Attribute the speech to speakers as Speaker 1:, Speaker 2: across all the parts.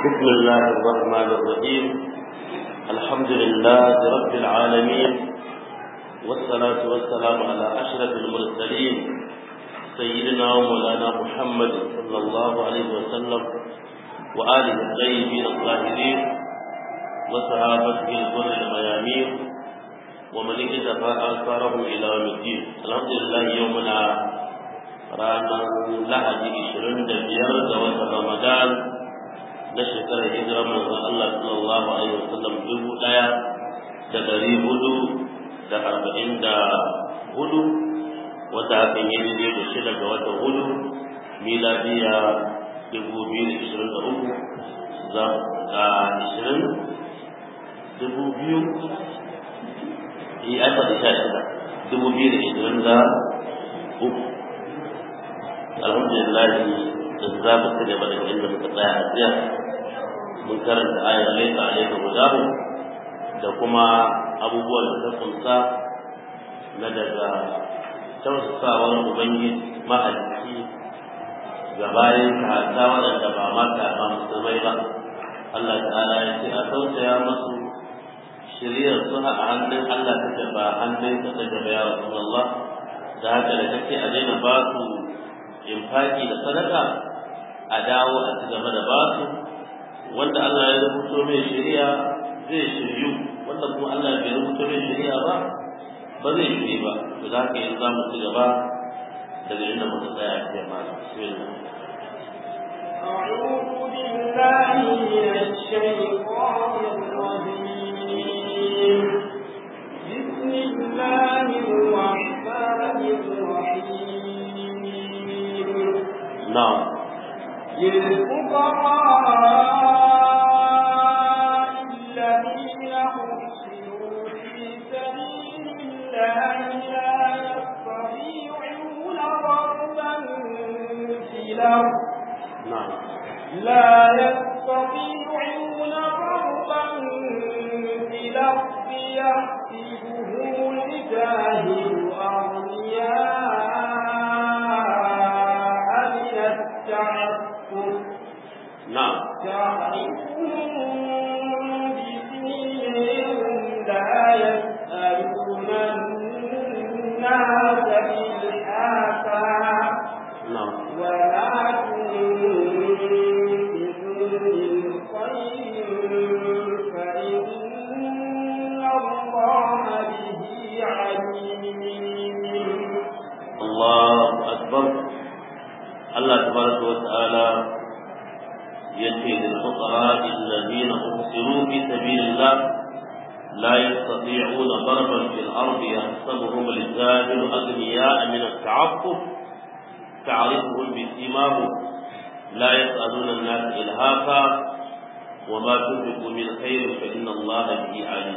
Speaker 1: بسم الله الرحمن الرحيم الحمد لله رب العالمين والصلاة والسلام على أشرف المرسلين سيدنا ومولانا محمد صلى الله عليه وسلم وآله الطيبين الطاهرين وصحابته الغر الميامين ومن اكتفى آثارهم إلى يوم الدين الحمد لله يومنا ranar lahadi ishirin da biyar ga watan ramadan na shekarar hijirar manzon Allah sallallahu alaihi wasallam dubu ɗaya da ɗari hudu da arba'in da hudu wata hakan yi daidai da shida ga watan hudu miladiya dubu biyu da ishirin da uku za a ishirin dubu biyu yi aka da sha shida dubu biyu da ishirin da uku alhamdulillah da za mu ci gaba da inda muka tsaya a jiya mun karanta ayar laisa alaika gudahu da kuma abubuwan da ta kunsa na daga tausasawar ubangiji mahalicci ga bayan ta waɗanda ba mata ba musulmai ba Allah ta'ala ya ce a tausaya masu shiriyar su a hannun Allah ta ba hannun ta ta gaba ya Rasulullah da haka da kake a daina ba su infaki da sadaka a dawo a ci gaba da basu wanda Allah ya rubuto mai shari'a zai shiryu wanda kuma Allah bai rubuto mai shari'a ba ba zai shirye ba to za ka yi za mu ci gaba daga inda muka tsaya a cikin masu bismillah
Speaker 2: أعوذ بالله من الشيطان الرجيم بسم الله الرحمن الرحيم
Speaker 1: نعم
Speaker 2: للفقراء الذين أحصروا في سبيل الله لا يستطيعون ضربا في الأرض
Speaker 1: نعم
Speaker 2: لا يستطيعون ضربا في الأرض يحسبهم الجاهل أغنياء من التعفف
Speaker 1: نعم
Speaker 2: تعرفهم بسيمهم لا يسألون الناس إلحافا
Speaker 1: نعم
Speaker 2: وما تنفقوا من خير فإن الله به عليم
Speaker 1: الله أكبر الله تبارك وتعالى يأتي للفقراء الذين أبصروا في سبيل الله لا يستطيعون ضربا في الأرض يحسبهم الجاهل أغنياء من التعفف تعرفهم بسيماهم لا يسألون الناس إلهافا وما تنفقوا من خير فإن الله به عليم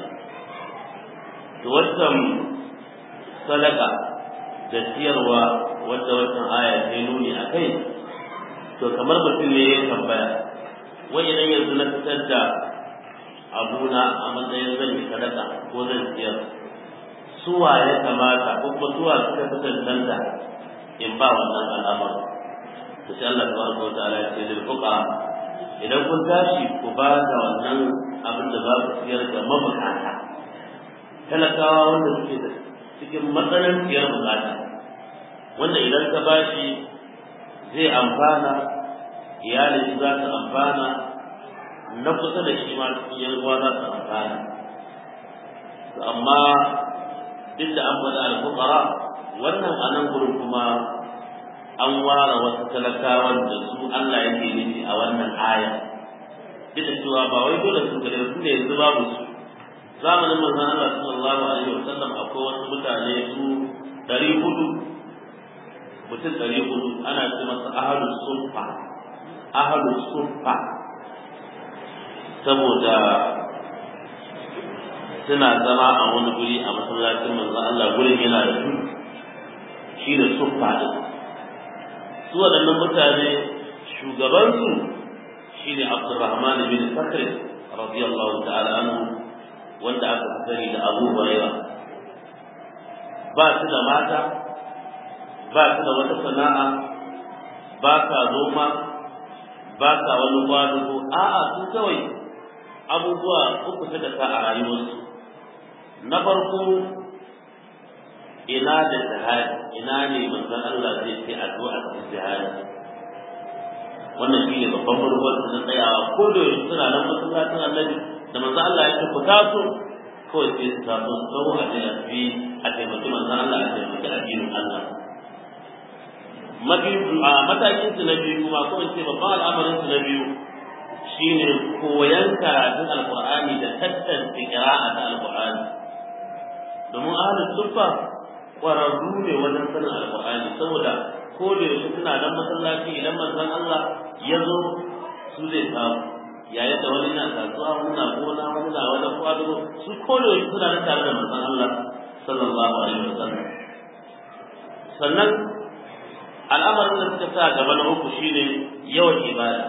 Speaker 1: توسم صدقة da ciyarwa wadda wannan aya ta nuni a kai to kamar mutum ne ya tambaya wai idan yanzu na fitar da abuna a matsayin zan yi sadaka ko zan ciyar suwa ya kamata ko kuma suwa suka fi tantanta in ba wannan al'amar to sai Allah tabaraka wa ta'ala ya ce lil fuqara idan kun tashi ku ba da wannan abin da za ku ciyar da mabukata talakawa wanda suke da cikin matsananciyar bukata wanda idan ka bashi zai amfana iyalin za su amfana na kusa da shi ma cikin yan uwa za su amfana to amma duk da an faɗa al-fuqara wannan a nan gurin kuma an ware wasu talakawan da su Allah yake nufi a wannan aya duk da cewa ba wai dole su gare su ne yanzu babu su zamanin manzon Allah sallallahu alaihi wasallam akwai wasu mutane su ɗari hudu mutum ɗari hudu ana ce masa ahalus suffa ahalus suffa saboda suna zama a wani guri a masallacin manzon Allah gurin yana da su shi da suffa din su waɗannan mutane shugabansu shine Abdurrahman bin Sakr radiyallahu ta'ala anhu wanda aka fi sani da Abu Hurairah ba su da mata ba su da wata sana'a ba sa noma ba sa wani kwadugo a'a su kawai abubuwa uku suka sa a rayuwarsu na farko ina da jihadi ina ne manzon Allah zai ce addu'a cikin jihadi wannan shi ne babban manufar na tsayawa ko da yaushe suna nan masallacin annabi da manzon Allah ya ce ku taso kawai sai su taso su tsawo a je a fi a taimaki manzon Allah a taimaki addinin Allah matakin su na biyu kuma ko in ce babban al'amarin su na biyu shine koyan karatun alqur'ani da tantance qira'a ta alqur'ani domin ahlus sufa kwararru ne wajen sanin alqur'ani saboda ko da yaushe suna nan masallaci idan manzon Allah ya zo su zai samu yayin da wani na kasuwa wani na gona wani na wani kwado su ko da yaushe suna nan tare da manzon Allah sallallahu alaihi wasallam sannan al'amarin da suka sa gaba na uku shine yawan ibada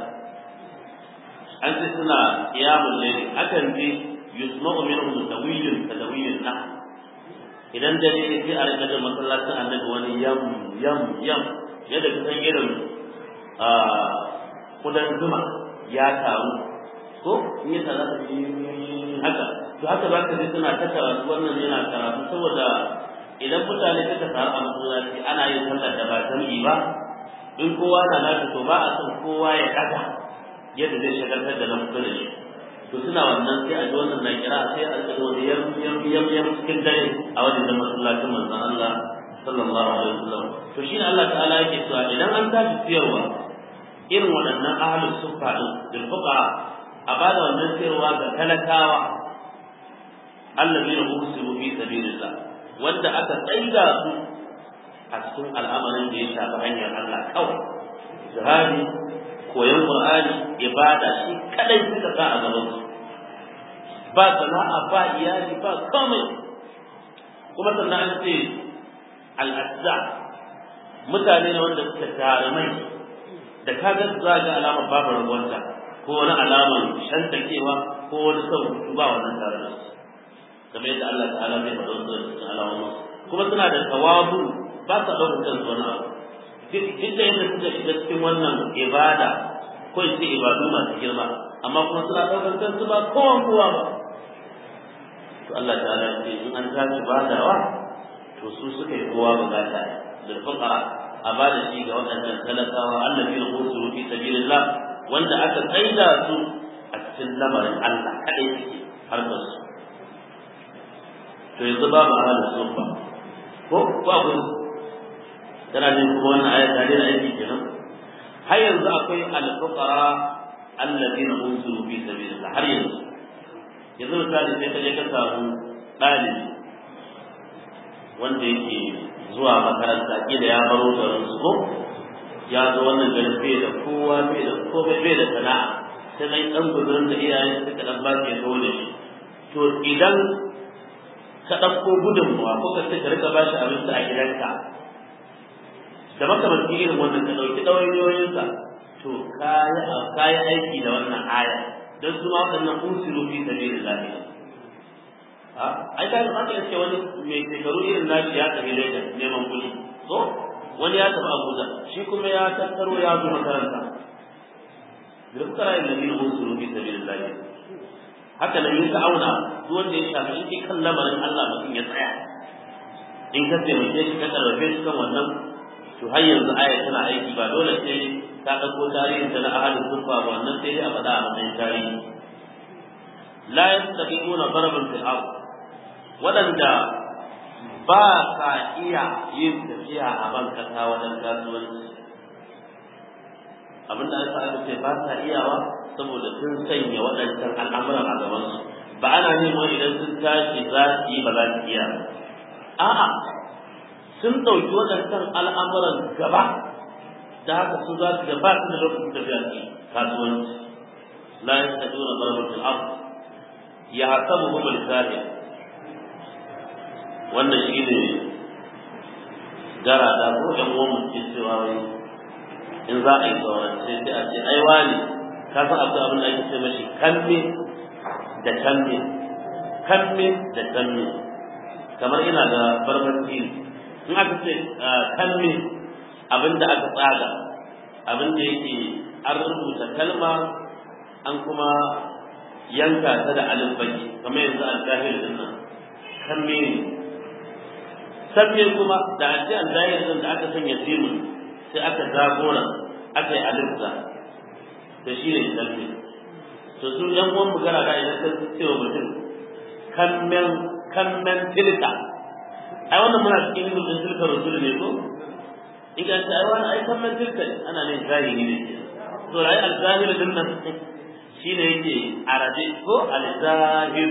Speaker 1: an ce suna qiyamul layl akan ji yusma'u minhum tawilun tadawilun nah idan dare ne sai a rika da masallacin annabi wani yam yam yam yadda ka san irin a kudan zuma ya taru ko in ya tara da haka to haka za ka ji suna ta karatu wannan yana karatu saboda idan mutane suka taru a masallaci ana yin sallar da ba jam'i ba in kowa na nashi to ba a son kowa ya kaga yadda zai shagaltar da nan kusa da shi to suna wannan sai a ji wannan na kira sai a ji wani yam yam yam yam cikin dare a wajen da masallacin manzon Allah sallallahu alaihi wasallam to shine Allah ta'ala yake cewa idan an tashi siyarwa irin waɗannan ahlus sufa din bil fuqara a bada wannan siyarwa ga talakawa allazina usiru fi sabilillah wanda aka tsaida su a cikin al'amarin da ya shafi hanyar Allah kawai jihadi koyon Qur'ani ibada shi kadai suka sa a gaban su ba sana'a ba iyali ba komai kuma sannan an ce al'azza mutane ne wanda suka jarumai da ka ga za ga alamar babu rabuwarta ko wani alamar shantakewa ko wani son ba wannan tare da su kamar yadda Allah ta'ala zai faɗa wasu da cikin alamomin kuma suna da tawabu ba sa ɗaukar kansu wani abu duk da yadda suka shiga cikin wannan ibada ko in ce ibadu masu girma amma kuma suna ɗaukar kansu ba kowan kowa ba to Allah ta'ala ce in an tashi badawa to su suka yi kowa bukata da fuqara a bada shi ga waɗannan talakawa allazi na usuru fi sabilillah wanda aka tsaida su a cikin lamarin Allah kadai suke harkar su to yanzu babu ahalin sufa ko ko abu tana jin kuma wannan ayat ta dena aiki kenan har yanzu akwai al-fuqara alladhina usiru fi sabilillah har yanzu yanzu misali sai ka je ka samu ɗalibi wanda yake zuwa makaranta kila ya baro garin su ko ya zo wannan garin bai da kowa bai da komai bai da sana'a sai dai dan gudurin da iyayen suka dan ba shi ya zo da shi to idan ka ɗauko gudunmuwa ko ka ce ka rika ba shi abinci a gidanka da makamanci irin wannan ka ɗauki ɗawainiyoyinsa to ka yi aiki da wannan aya don su ma waɗannan usiru fi sabilin lafiya ai ka zama ka ce wani mai shekaru irin nashi ya tafi Lagos neman kuɗi so wani ya tafi Abuja shi kuma ya tattaro ya zo makaranta da kuka rayu da bin usiru fi sabilin lafiya haka nan in ka auna duk wanda ya shafi in kai kan lamarin Allah mutum ya tsaya in ka taimake shi ka karfafe shi kan wannan to har yanzu aya tana aiki ba dole sai ka ɗauko tarihin da na ahalin sufa ba wannan sai dai a faɗa a matsayin tarihi la yastaqiquna daraban fil ard waɗanda ba ka iya yin tafiya a ban kasa wajen kasuwanci abin da aka aka ce ba sa iyawa saboda sun sanya waɗancan al'amuran a gabansu ba ana neman idan sun tashi za su yi ba za su iya a'a sun ɗauki waɗancan al'amuran gaba da haka su za su ga ba su da lokacin tafiya su kasuwanci la yastaduna darbatul ard ya hasabuhum al-zahir wannan shi ne gara da ko ɗan uwan mutum cewa wai in za a yi sauran sai sai a ce ai wani ka san akwai abin da ake ce mashi kamme da kamme kamme da kamme kamar ina da barbanci in aka ce kamme abin da aka tsaga abin da yake an rubuta kalma an kuma yanka ta da alif baki kamar yanzu al-zahir din nan kan me sabbe kuma da a ce al-zahir din da aka sanya simun sai aka zagora aka yi alif da to shi ne sabbe to su yan uwan magana da idan ka ce wa mutum kammen kammen tilka ai wannan muna cikin ilimin din tilka rasul ne ko in ka ce ai wannan ai kammen tilka ana ne zahiri ne to ai al-zahir din nan shine yake arabe ko al-zahir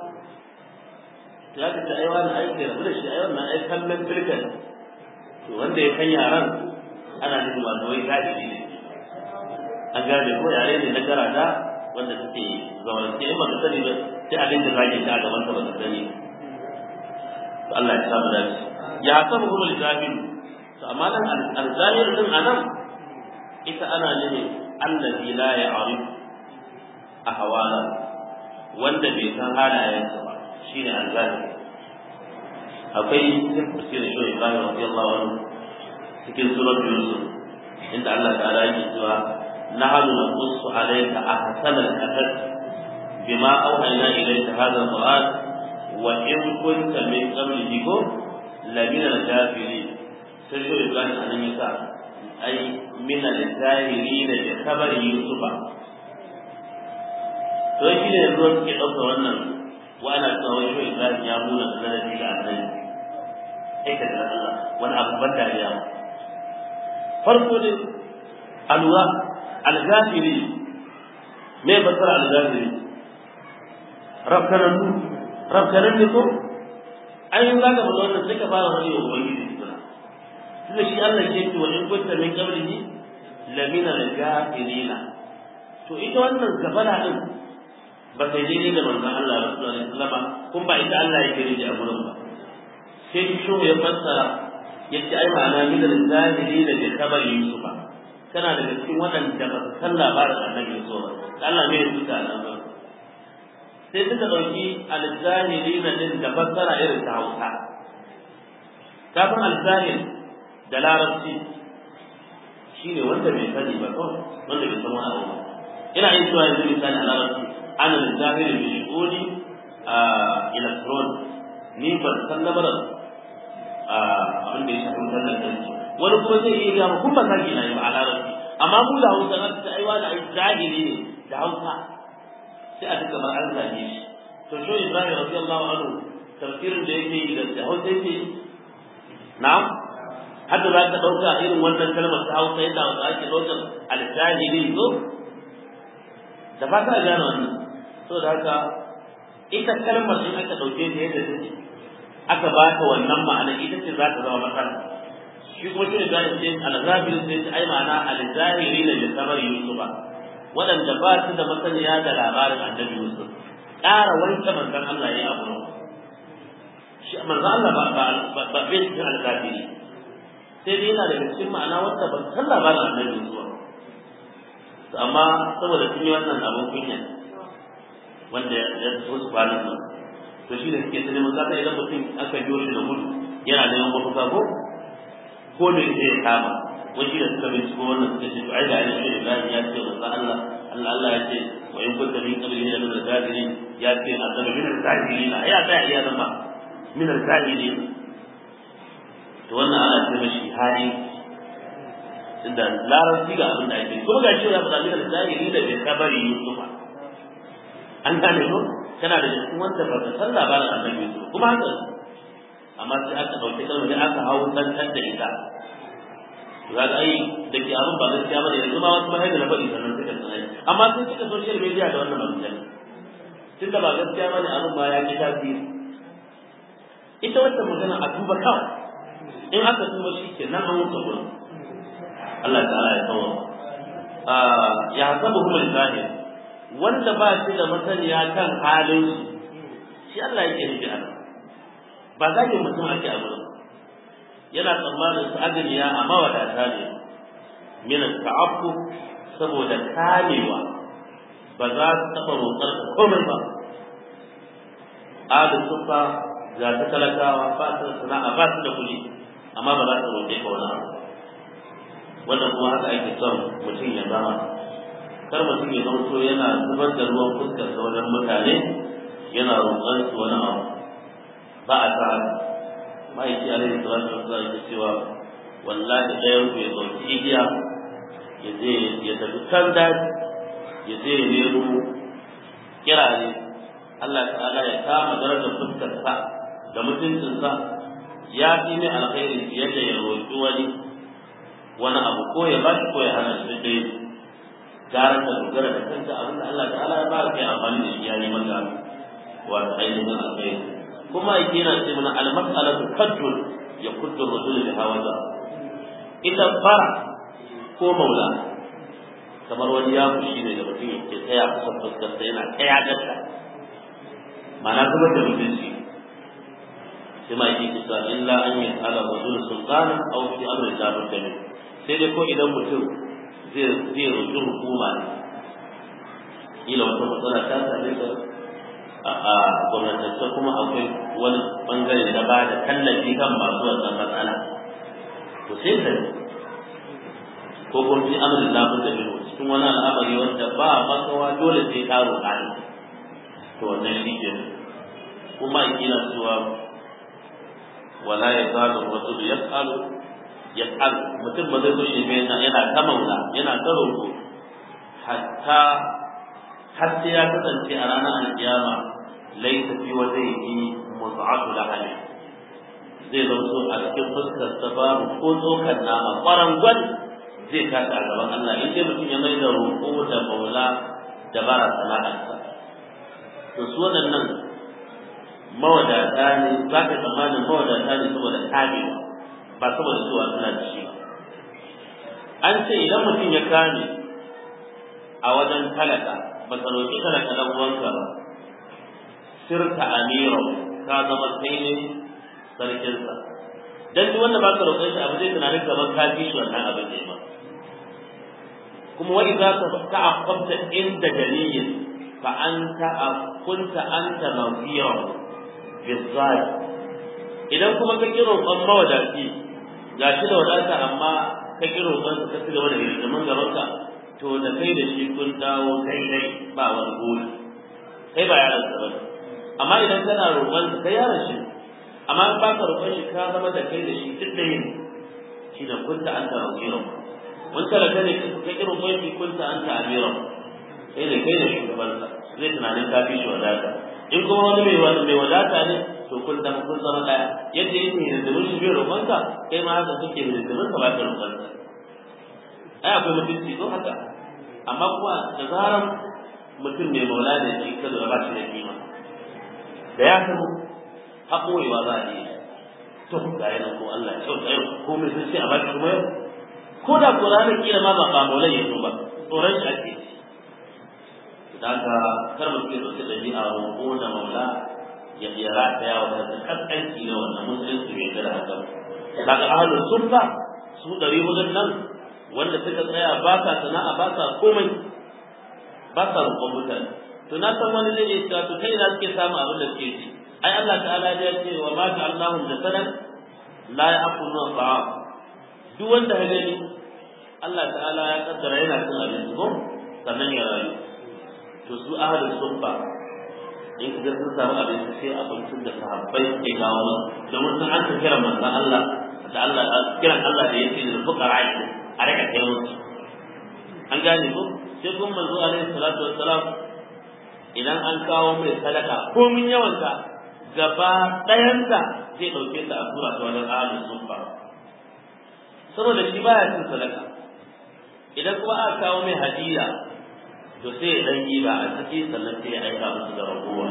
Speaker 1: to haka ta ai wannan ai ke rabu da shi ai wannan ai kammen tilka to wanda ya kan yaran ana nufin wato wai zahiri ne an gane ko yare ne na garada wanda suke zaurance in baka sani ba sai abin da zage ta a gaban ka baka sani to Allah ya samu dace ya sabu kuma al-zahir to amma nan al-zahir din anan ita ana nufin allazi la ya'rif ahwala wanda bai san halayensa ba shine al-zahir akwai tafsir shi Ibrahim radiyallahu anhu cikin surat Yusuf inda Allah ta'ala yake cewa nahnu naqussu alayka ahsana al-qasas bima awhayna ilayka hadha al-Qur'an wa in kunta min qablihi ko la min al-kafirin sai shi Ibrahim anan yasa ai min al-zahirin bi khabari Yusufa to shi ne yanzu suke ɗauka wannan wa ana tsawon shi Ibrahim ya nuna sanadi ga annabi aikata Allah wani abu ban dariya ma farko dai alwa algafiri me basara algafiri rafkanan rafkanan ne ko an yi zaka ba wannan sai ka fara wani yau wani da suna tunda shi Allah ke ce wa in kunta min qablihi la min al-gafirina to ita wannan gafara din ba sai dai da manzon Allah sallallahu alaihi wasallam kun ba ita Allah yake rije a gurin ba sai shi ya fassara yace ai ma'ana min al-zahiri da bi khabar yusuf kana daga cikin waɗanda ba su san labarin annabi yusuf ba Allah ne ya tuka nan ba sai suka dauki al-zahiri da din da fassara irin ta Hausa kafin al-zahir da larabci shine wanda bai sani ba ko wanda bai san wani abu ba ina yin cewa yanzu misali a larabci ana al-zahiri bi shuhudi a electron ni ban san lamarin abin da ya shafi wutar lantarki wani kuma zai iya gama kun ba zagi na yi ba a larabci amma mu da hausa na ta aiwa da ai zahiri ne da hausa sai a duka bar an zage shi to sho ibrahim radiyallahu anhu tafsirin da yake yi da hausa yake yi na'am hadda za ka ɗauka irin wannan kalmar ta hausa yadda hausa ake ɗaukar al-zahiri zo da fata a gane wannan saboda haka ita kalmar in aka ɗauke ta yadda take aka ba ta wannan ma'ana ita ce za ta zama matsala shi kuma shi da ce al-zahir sai ta ai ma'ana al-zahiri ne da kamar yusufa waɗanda ba su da masaniya da labarin annabi yusuf ƙara wanke manzon Allah ya abu shi manzon Allah ba ba ba bai cikin al-zahiri sai dai yana daga cikin ma'ana wanda ba san labarin annabi yusuf to amma saboda sun yi wannan abin kunya wanda ya so su kwanan nan to shi da suke ta neman zaka idan mutum aka biyo shi da gudu yana neman mafaka ko ko da yake ya kama wani da suka binciko wannan suka ce to ai da ai shi da ya ce manzo Allah Allah Allah ya ce wa in kunta min qabli min al-zahirin ya ce azaba min al-zahirin ya ta iya zama min al-zahirin to wannan ana ce mashi hari inda larabci ga abin da ake kuma ga shi ya faɗa min al-zahirin da bai kabari Yusufa an gane ko kana da cikin wanda ba ka san labarin annabi Yusuf kuma haka amma sai aka dauke kalmar da aka hawo tantan da ita za ga ai da ke abin ba gaskiya bane yanzu ma wasu mahaifa na faɗi sannan suka tsanai amma sun cika social media da wannan magana tun da ba gaskiya bane abin ma ya ki tasiri ita wata magana a duba kawai in aka duba shi ke nan an wuce gurin Allah ta'ala ya kawo ya hasabu kuma zahir wanda ba shi da masaniya kan halin shi shi Allah yake nufi a nan ba za ki mutum ake a gurin yana tsammanin su agniya a mawadata ne min ta'affu saboda kamewa ba za su taɓa roƙar komai ba adu sufa ga ta talakawa ba su da sana'a ba su da kuɗi amma ba za su roƙe ka wani abu wannan kuma haka ake son mutum ya zama kar mutum ya zama yana zubar da ruwan fuskar sa wajen mutane yana roƙon su wani abu ba a sa ma'aiki alaihi salatu wasallam ya cewa wallahi ɗayan ku ya ɗauki igiya ya je ya tafi can daji ya je ya nemo kirare Allah ta'ala ya kama darajar fuskar sa da mutuncin sa ya fi mai alkhairi fiye da ya roƙi wani wani abu ko ya ba shi ko ya hana shi dai gara ka dogara da kanka abinda Allah ta'ala ya ba kai amfani da shi ya yi maka wato ainihin alkhairi kuma yake yana ce mana al-mas'alatu kaddun ya kuddu rajul bi hawaza ita fara ko maula kamar wani ya fushi ne da mutum yake tsaya kusa fuskar sa yana tsaya gata ma'ana kuma da mutunci sai ma yake kisa illa an yi ala rajul sultana aw fi amri jabir kamin sai dai ko idan mutum zai zai roƙi hukuma ne ila wata matsala ta same ka a gwamnatance kuma akwai wani bangare da ba da tallafi kan masu wannan matsala to sai ka ko kuma fi amrin lafi da biyu cikin wani al'amari wanda ba makawa dole sai ka roƙa ne to wannan shi ke kuma ina cewa wala ya zalu rasul yas'alu yas'al mutum ba zai gushe ba yana yana ta maula yana ta roƙo hatta har sai ya kasance a ranar alkiyama laisa fi wajhihi muz'atu lahani zai zanto a cikin fuskar sa babu ko tsokan nama ƙwarangon zai tashi a gaban Allah in dai mutum ya mai da roƙo da maula da bara sana'arsa to su waɗannan mawadata ne za ka tsammanin mawadata ne saboda kamewa ba saboda cewa suna da shi an ce idan mutum ya kame a wajen talaka ba ka roƙi talaka ɗan uwanka ba sirka amira ka zama kai ne sarkinsa dan duk wanda baka roƙon shi abu zai tunanin kamar ka fi shi wannan abin ne ba kuma wa idza ta'aqqabta inda dalilin fa anta kunta anta mawfira bizzat idan kuma ka kiro kan mawadaci gashi da wadata amma ka kiro kan ka ci gaba da hirgimin gaban ka to da kai da shi kun dawo daidai ba wani goli kai ba yaron sa bane amma idan kana roƙon sa kai yaron shi amma in baka roƙon shi ka zama da kai da shi duk da yin shi da kunta anta mawfira mun talaka ne ka kiro kai shi kunta anta amira sai da kai da shugabansa zai tunanin ka fi shi wadata in kuma wani mai wani mai wadata ne to kun da kun zama daya yadda yake hidimin shi bai roƙonka kai ma haka kake hidimin ka ba ka roƙonka ai akwai mutunci ko haka amma kuma da zaran mutum mai maula ne shi ka ba shi da kima da ya san haƙorewa za a yi to ga yana ko Allah ya kyauta yau ko mai sun ce a baki kuma yau ko da ko ranar kila ma ba ba maulai ya zo ba tsoron shi ake daga kar mutum ya ɗauki ɗabi'a roƙo da maula ya ya rataya wa kansa kaskanci ne wannan musulunci bai da haka daga ahlus sunna su ɗari wajen nan wanda suka tsaya ba sa sana'a ba sa komai ba sa roƙon mutane to na san wani zai iya cewa to kai na suke samu abin da suke ci ai Allah ta'ala ya ce wa ma ja'alnahum jasadan la ya'kuluna ta'am duk wanda ya gani Allah ta'ala ya kaddara yana cin abinci ko sannan ya rayu to su ahalin sunfa in ka sun samu abinci sai abincin da sahabbai suke kawo musu domin sun an kira manzon Allah da Allah kiran Allah da yake da fuqara a rika kai musu an gane ko sai kuma manzo alaihi salatu wassalam idan an kawo mai sadaka ko min yawanta gaba ɗayanta zai ɗauke ta a tura ta wajen ahalin sunfa saboda shi baya cin sadaka idan kuma aka kawo mai hadiya to sai ya dan ba a ciki sannan sai ya aika musu da ragowa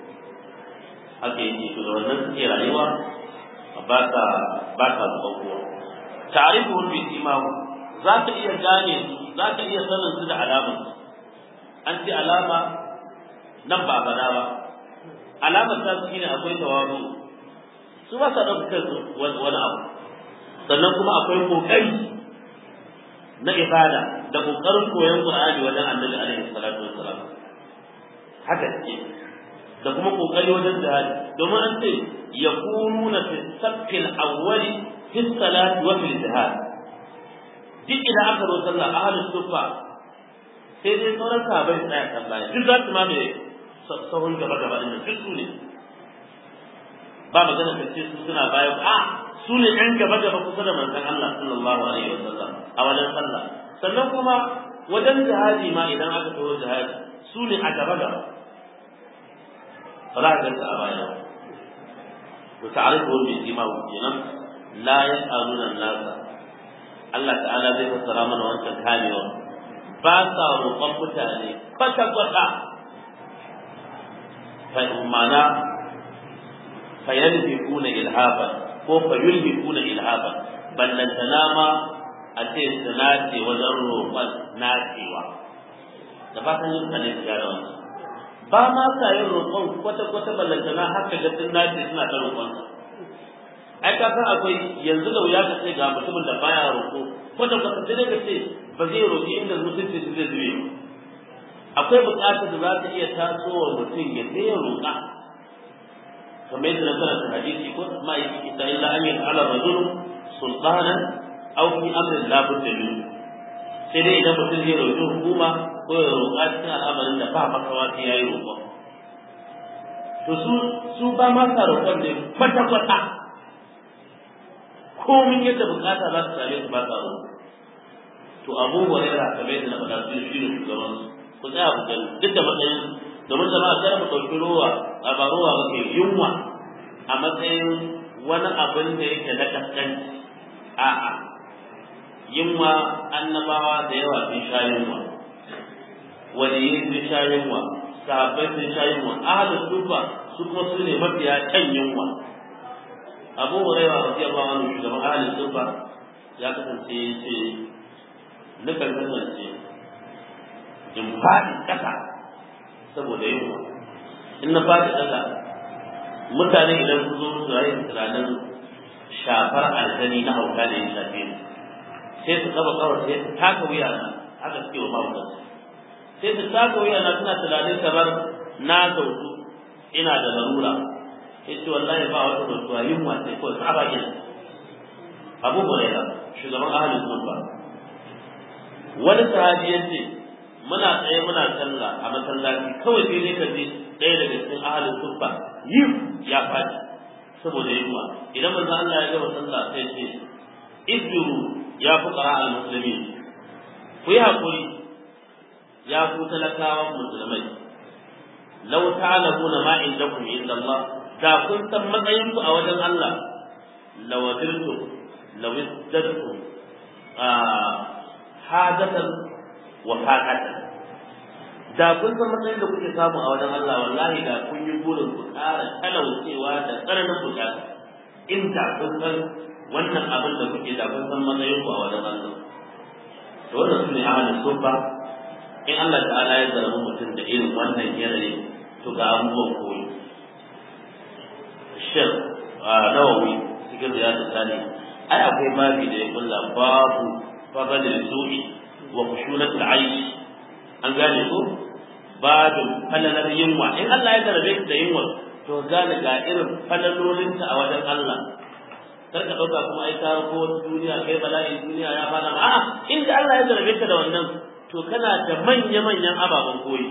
Speaker 1: haka yake to da wannan suke rayuwa ba ka ba ka zuban kowa ta'rifu bi imamu za ka iya gane su za ka iya sanin su da alama an ce alama nan ba bana ba alamar ta shine akwai tawazu su ba sa ɗaukar wani abu sannan kuma akwai kokari na ibada da kokarin koyon Qur'ani wajen Annabi alaihi salatu wassalam haka ce da kuma kokari wajen jihadi domin an ce yakununa fi saffil awwali fi salati wa fil jihad duk idan aka zo sallah ahlus sufa sai dai sauran sahabbai tsaya kan baya duk za su ma mai sahun gaba gaba din nan duk su ne ba magana ka ce su suna baya a su ne ɗan gaba gaba kusa da manzon Allah sallallahu alaihi wasallam a wajen sallah sannan kuma wajen jihadi ma idan aka taho jihadi su ne a gaba gaba ba za a ganta a baya ba to ta'arifu bi imamu kenan la yas'aluna an-nasa Allah ta'ala zai fassara mana wancan kamewa ba sa roƙon mutane kwata kwata fa mana fa yalhifuna ilhaban ko fa yulhifuna ilhaban ballantana ma a ce su nace wajen roƙon nacewa da fatan yin mutane su gyara wannan ba ma sa yin roƙon kwata-kwata ballantana haka ga sun nace suna ta roƙon ai ka san akwai yanzu da wuya ka ce ga mutumin da baya roƙo kwata-kwata sai ka ce ba zai roƙi inda mutunci su zai zube akwai buƙatar da za ta iya tasowa mutum ya sai ya roƙa kamar yadda na karanta hadisi ko ma yi ita illa an yi ala rajul sultanan aw fi amrin la budda min sai dai idan mutum zai roƙi hukuma ko ya roƙa cikin al'amarin da ba makawa sai ya yi roƙo to su su ba ma sa roƙon ne kwata kwata komin yadda bukata za su same su ba sa roƙo to abu hurairah kamar yadda na faɗa su shi ne shugaban ku tsaya ku gani duk da matsayin domin jama'a kada mu ɗauki rowa a ba rowa ba ke yunwa a matsayin wani abin da yake na kaskanci a'a yunwa annabawa da yawa sun sha yunwa waliyai sun sha yunwa sahabbai sun sha yunwa ahalin sufa su kuma su ne mafiya can yunwa abu hurairah radiyallahu anhu shugaban ahalin sufa ya kasance ya ce nukan kasance in faɗi ƙasa saboda yunwa in na faɗi ƙasa mutane idan su zo su rayu tunanin shafar aljani na hauka da ya shafe ni sai su kaba kawai sai su taka wuya na haka suke wa mahaukaci sai su taka wuya na suna tunanin kamar na zautu ina da larura sai ce wallahi ba wata zautuwa yunwa sai kawai tsaba gina abu hurairah shugaban ahalin sunna wani sahabi ya ce muna tsaye muna sallah a masallaci kawai sai dai ka ji ɗaya daga cikin ahalin sunna yi ya faɗi saboda yunwa idan manzo Allah ya gama sallah sai ce izbiru ya fuqara al muslimin ku yi hakuri ya ku talakawan musulmai law ta'lamuna ma indakum inda Allah da kun san matsayin ku a wajen Allah lawadirtum law izdadtum hadatan wa faqatan da kun san matsayin da kuke samu a wajen Allah wallahi da kun yi burin ku ƙara talaucewa da tsananin bukata in da kun san wannan abin da kuke da kun san matsayin ku a wajen Allah to wannan sune ahlus sufa in Allah ta'ala ya zarafi mutum da irin wannan yanayi to ga abubuwan koyi shir nawawi cikin riyadu sani ai akwai babi da ya kulla babu fadalil su'i wa khushunatul aish an gane ko babin falalar yunwa in Allah ya zarafe da yunwa to gane ga irin falalolinta a wajen Allah kar ka dauka kuma ai ka ko duniya kai bala'i duniya ya fara ma a'a inda Allah ya zarafe ka da wannan to kana da manya manyan ababen koyi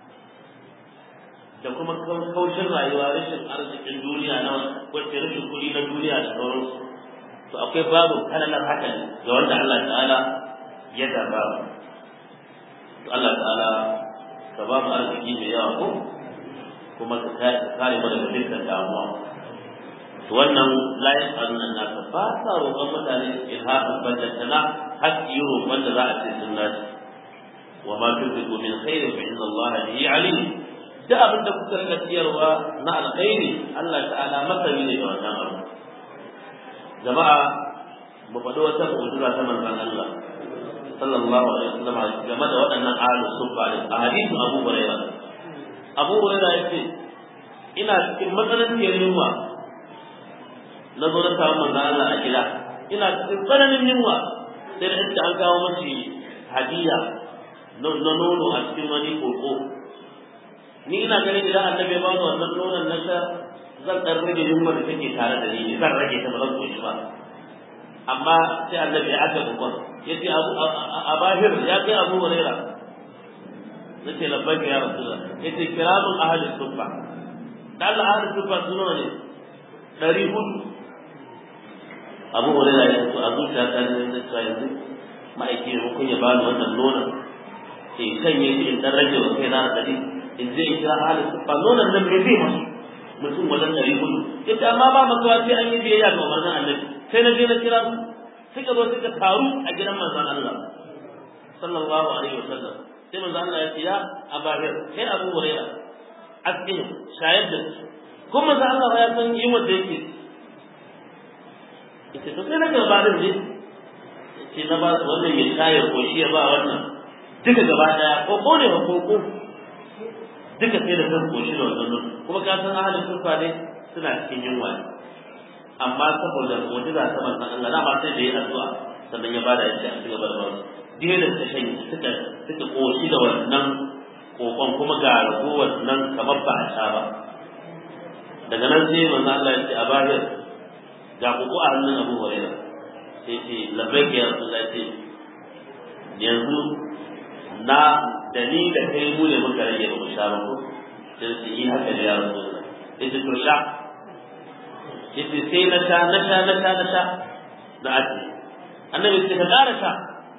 Speaker 1: da kuma kaushin rayuwa rashin arzikin duniya na wacce rashin kuɗi na duniya da sauransu to akwai babu falalar haka ga wanda Allah ta'ala ya zaba to Allah ta'ala ka ba mu arziki mai yawa ko kuma ka kare mu daga dukkan damuwa to wannan la yasalun nasa ba sa roƙon mutane ilhaɗin bajjatana haƙƙi roƙon da za a ce sun naci wa ma tunfiqu min khairin fa inna Allah bihi alim da abin da kuka rika siyarwa na alkhairi Allah ta'ala masani ne da wannan abu jama'a mu faɗi wata mu'jiza ta manzon Allah sallallahu alaihi wasallam game da waɗannan ahlus sufa da a hadisin Abu Hurairah Abu Hurairah yace ina cikin matsananciyar yunwa na zo na samu manzon Allah a gida ina cikin tsananin yunwa sai da inda an kawo mashi hadiya na nono a cikin wani koko ni ina ganin idan annabi ya bani wannan nonon na sha zan ɗan rage yunwa da take tare da ni zan rage ta ba zan koshi ba amma sai annabi ya aka bukon ya ce a bahir ya kai abu huraira nace labbaika ya rasulullah yace kiramun ahlus sufa dan Allah ahlus sufa suno ne dari hudu Abu Hurairah ya ce a zuciya ta ne da cewa yanzu ma'aiki ne kun ya bani wannan nonon sai shanye shi in dan rage wa kai na dari in je in kira ahlus sufa nonon nan me zai masu mutum wajen dari hudu yace amma ba makawa sai an yi biyayya ga umarnin annabi sai na je na kira su suka zo suka taru a gidan manzon Allah sallallahu alaihi wasallam sai manzon Allah ya ce ya abahir kai Abu Hurairah askin shayar da su kuma manzon Allah ya san yin wanda yake yace to sai na ga ba ne yace na ba wannan ya shayar ko shi ya ba wannan duka gaba daya ko ko ne ko ko duka sai da kan koshi da wannan kuma ka san ahalin sufa ne suna cikin yunwa amma saboda mu'jiza ta manzon Allah dama sai da yi addu'a sannan ya bada yadda a cigaba da ba su dai da suka shan suka suka koshi da wannan kokon kuma ga ragowar nan kamar ba a sha ba daga nan sai manzon Allah ya ce a bahir ga koko a hannun Abu Hurairah sai ce labbaik ya Rasulullah ce yanzu na da ni da kai mu ne muka rage ba mu sha ba ko sai su yi haka da ya Rasulullah yace to sha yace sai na sha na sha na sha na sha da aji annabi sai ka ƙara sha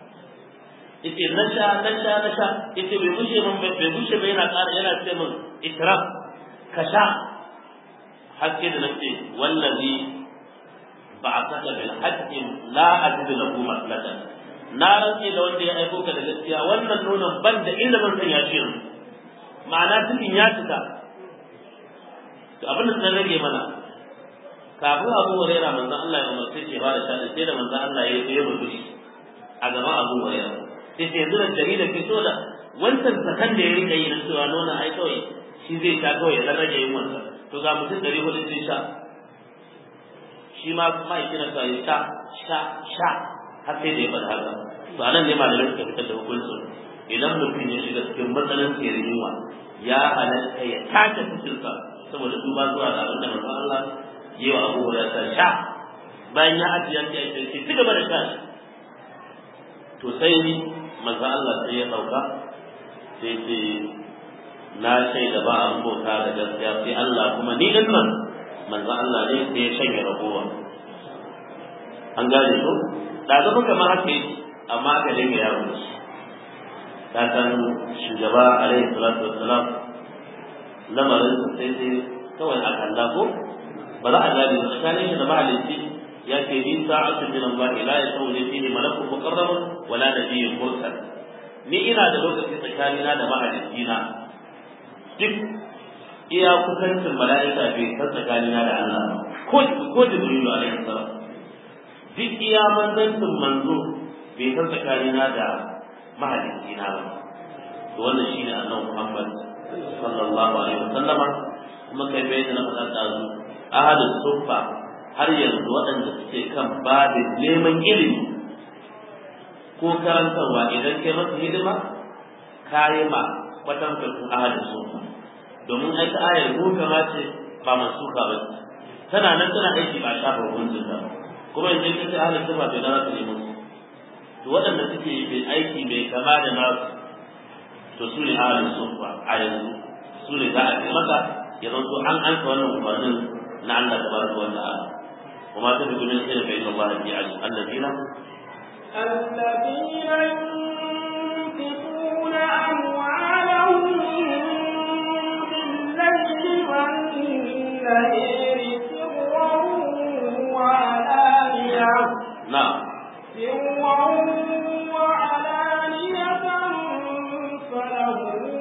Speaker 1: yace na sha na sha na sha yace bai bushe min bai bushe bai yana ƙara yana ce min ikraf ka sha haske da nace wallazi ba'athaka bil haqqi la ajidu lahu maslatan na rantse da wanda ya aiko ka da gaskiya wannan nonon ban da inda zan sanya shi ma'ana cikin ya cika to abin da sun rage mana kafin abu huraira manzon Allah ya umarce shi ba da shani sai da manzon Allah ya yi murmushi a gaban abu huraira sai sai yanzu da jarida ke so da wancan sakan da ya rika yi na cewa nuna ai kawai shi zai sha kawai ya dan rage yin wansa to ga mutum ɗari hudu sun sha shi ma ma'aikin sa ya sha sha sha har sai da ya faɗa haka to anan ne malamai suka fitar da hukuncin idan mutum ya shiga cikin matsalan tsere yunwa ya halatta ya tace cikinsa saboda duba zuwa ga abin da manzon Allah yi wa Abu Hurairah sha bayan ya ajiye shi ya ce ci gaba da sha to sai manzon Allah sai ya dauka sai ce na shaida ba an bauta da gaskiya sai Allah kuma ni din nan manzon Allah ne sai ya shanye ragowa an gane ko da ga muka ma haka amma aka dinga yawo da shi ka san shugaba alaihi salatu wassalam lamarin sa sai sai kawai aka Allah ko ba za a gane ba tsakanin shi da mahalicci ya ce ni sa'atu min Allah la yasawli fihi malakun muqarrab wala nabiyyun mursal ni ina da lokaci tsakanina da mahalicci na duk iya kusancin mala'ika bai san tsakanina da Allah ko ko Jibrilu alaihi salam duk iya manzancin manzo bai san tsakanina da mahalicci na ba to wannan shine annabi Muhammad sallallahu alaihi wasallama kuma kai bai da na faɗa ɗazu ahalin suffa har yanzu waɗanda suke kan babin neman ilimi ko karantarwa idan kai masa hidima ka yi ma kwatankwacin ahalin suffa domin ai ta ayar ko kama ce ba mansuka ba tana nan tana aiki ba shafa hukuncin ta kuma idan ka ce ahalin suffa bai na za ta nemo to waɗanda suke aiki mai kama da nasu to su ne ahalin suffa a yanzu su ne za a ce maka ya zanto an ansa wannan umarnin na Allah tabaraka wa ta'ala وما تفق من خير فإن الله به عليم الذين
Speaker 2: الذين ينفقون أموالهم بالليل والنهار سرا وعلانية
Speaker 1: نعم
Speaker 2: سرا وعلانية فلهم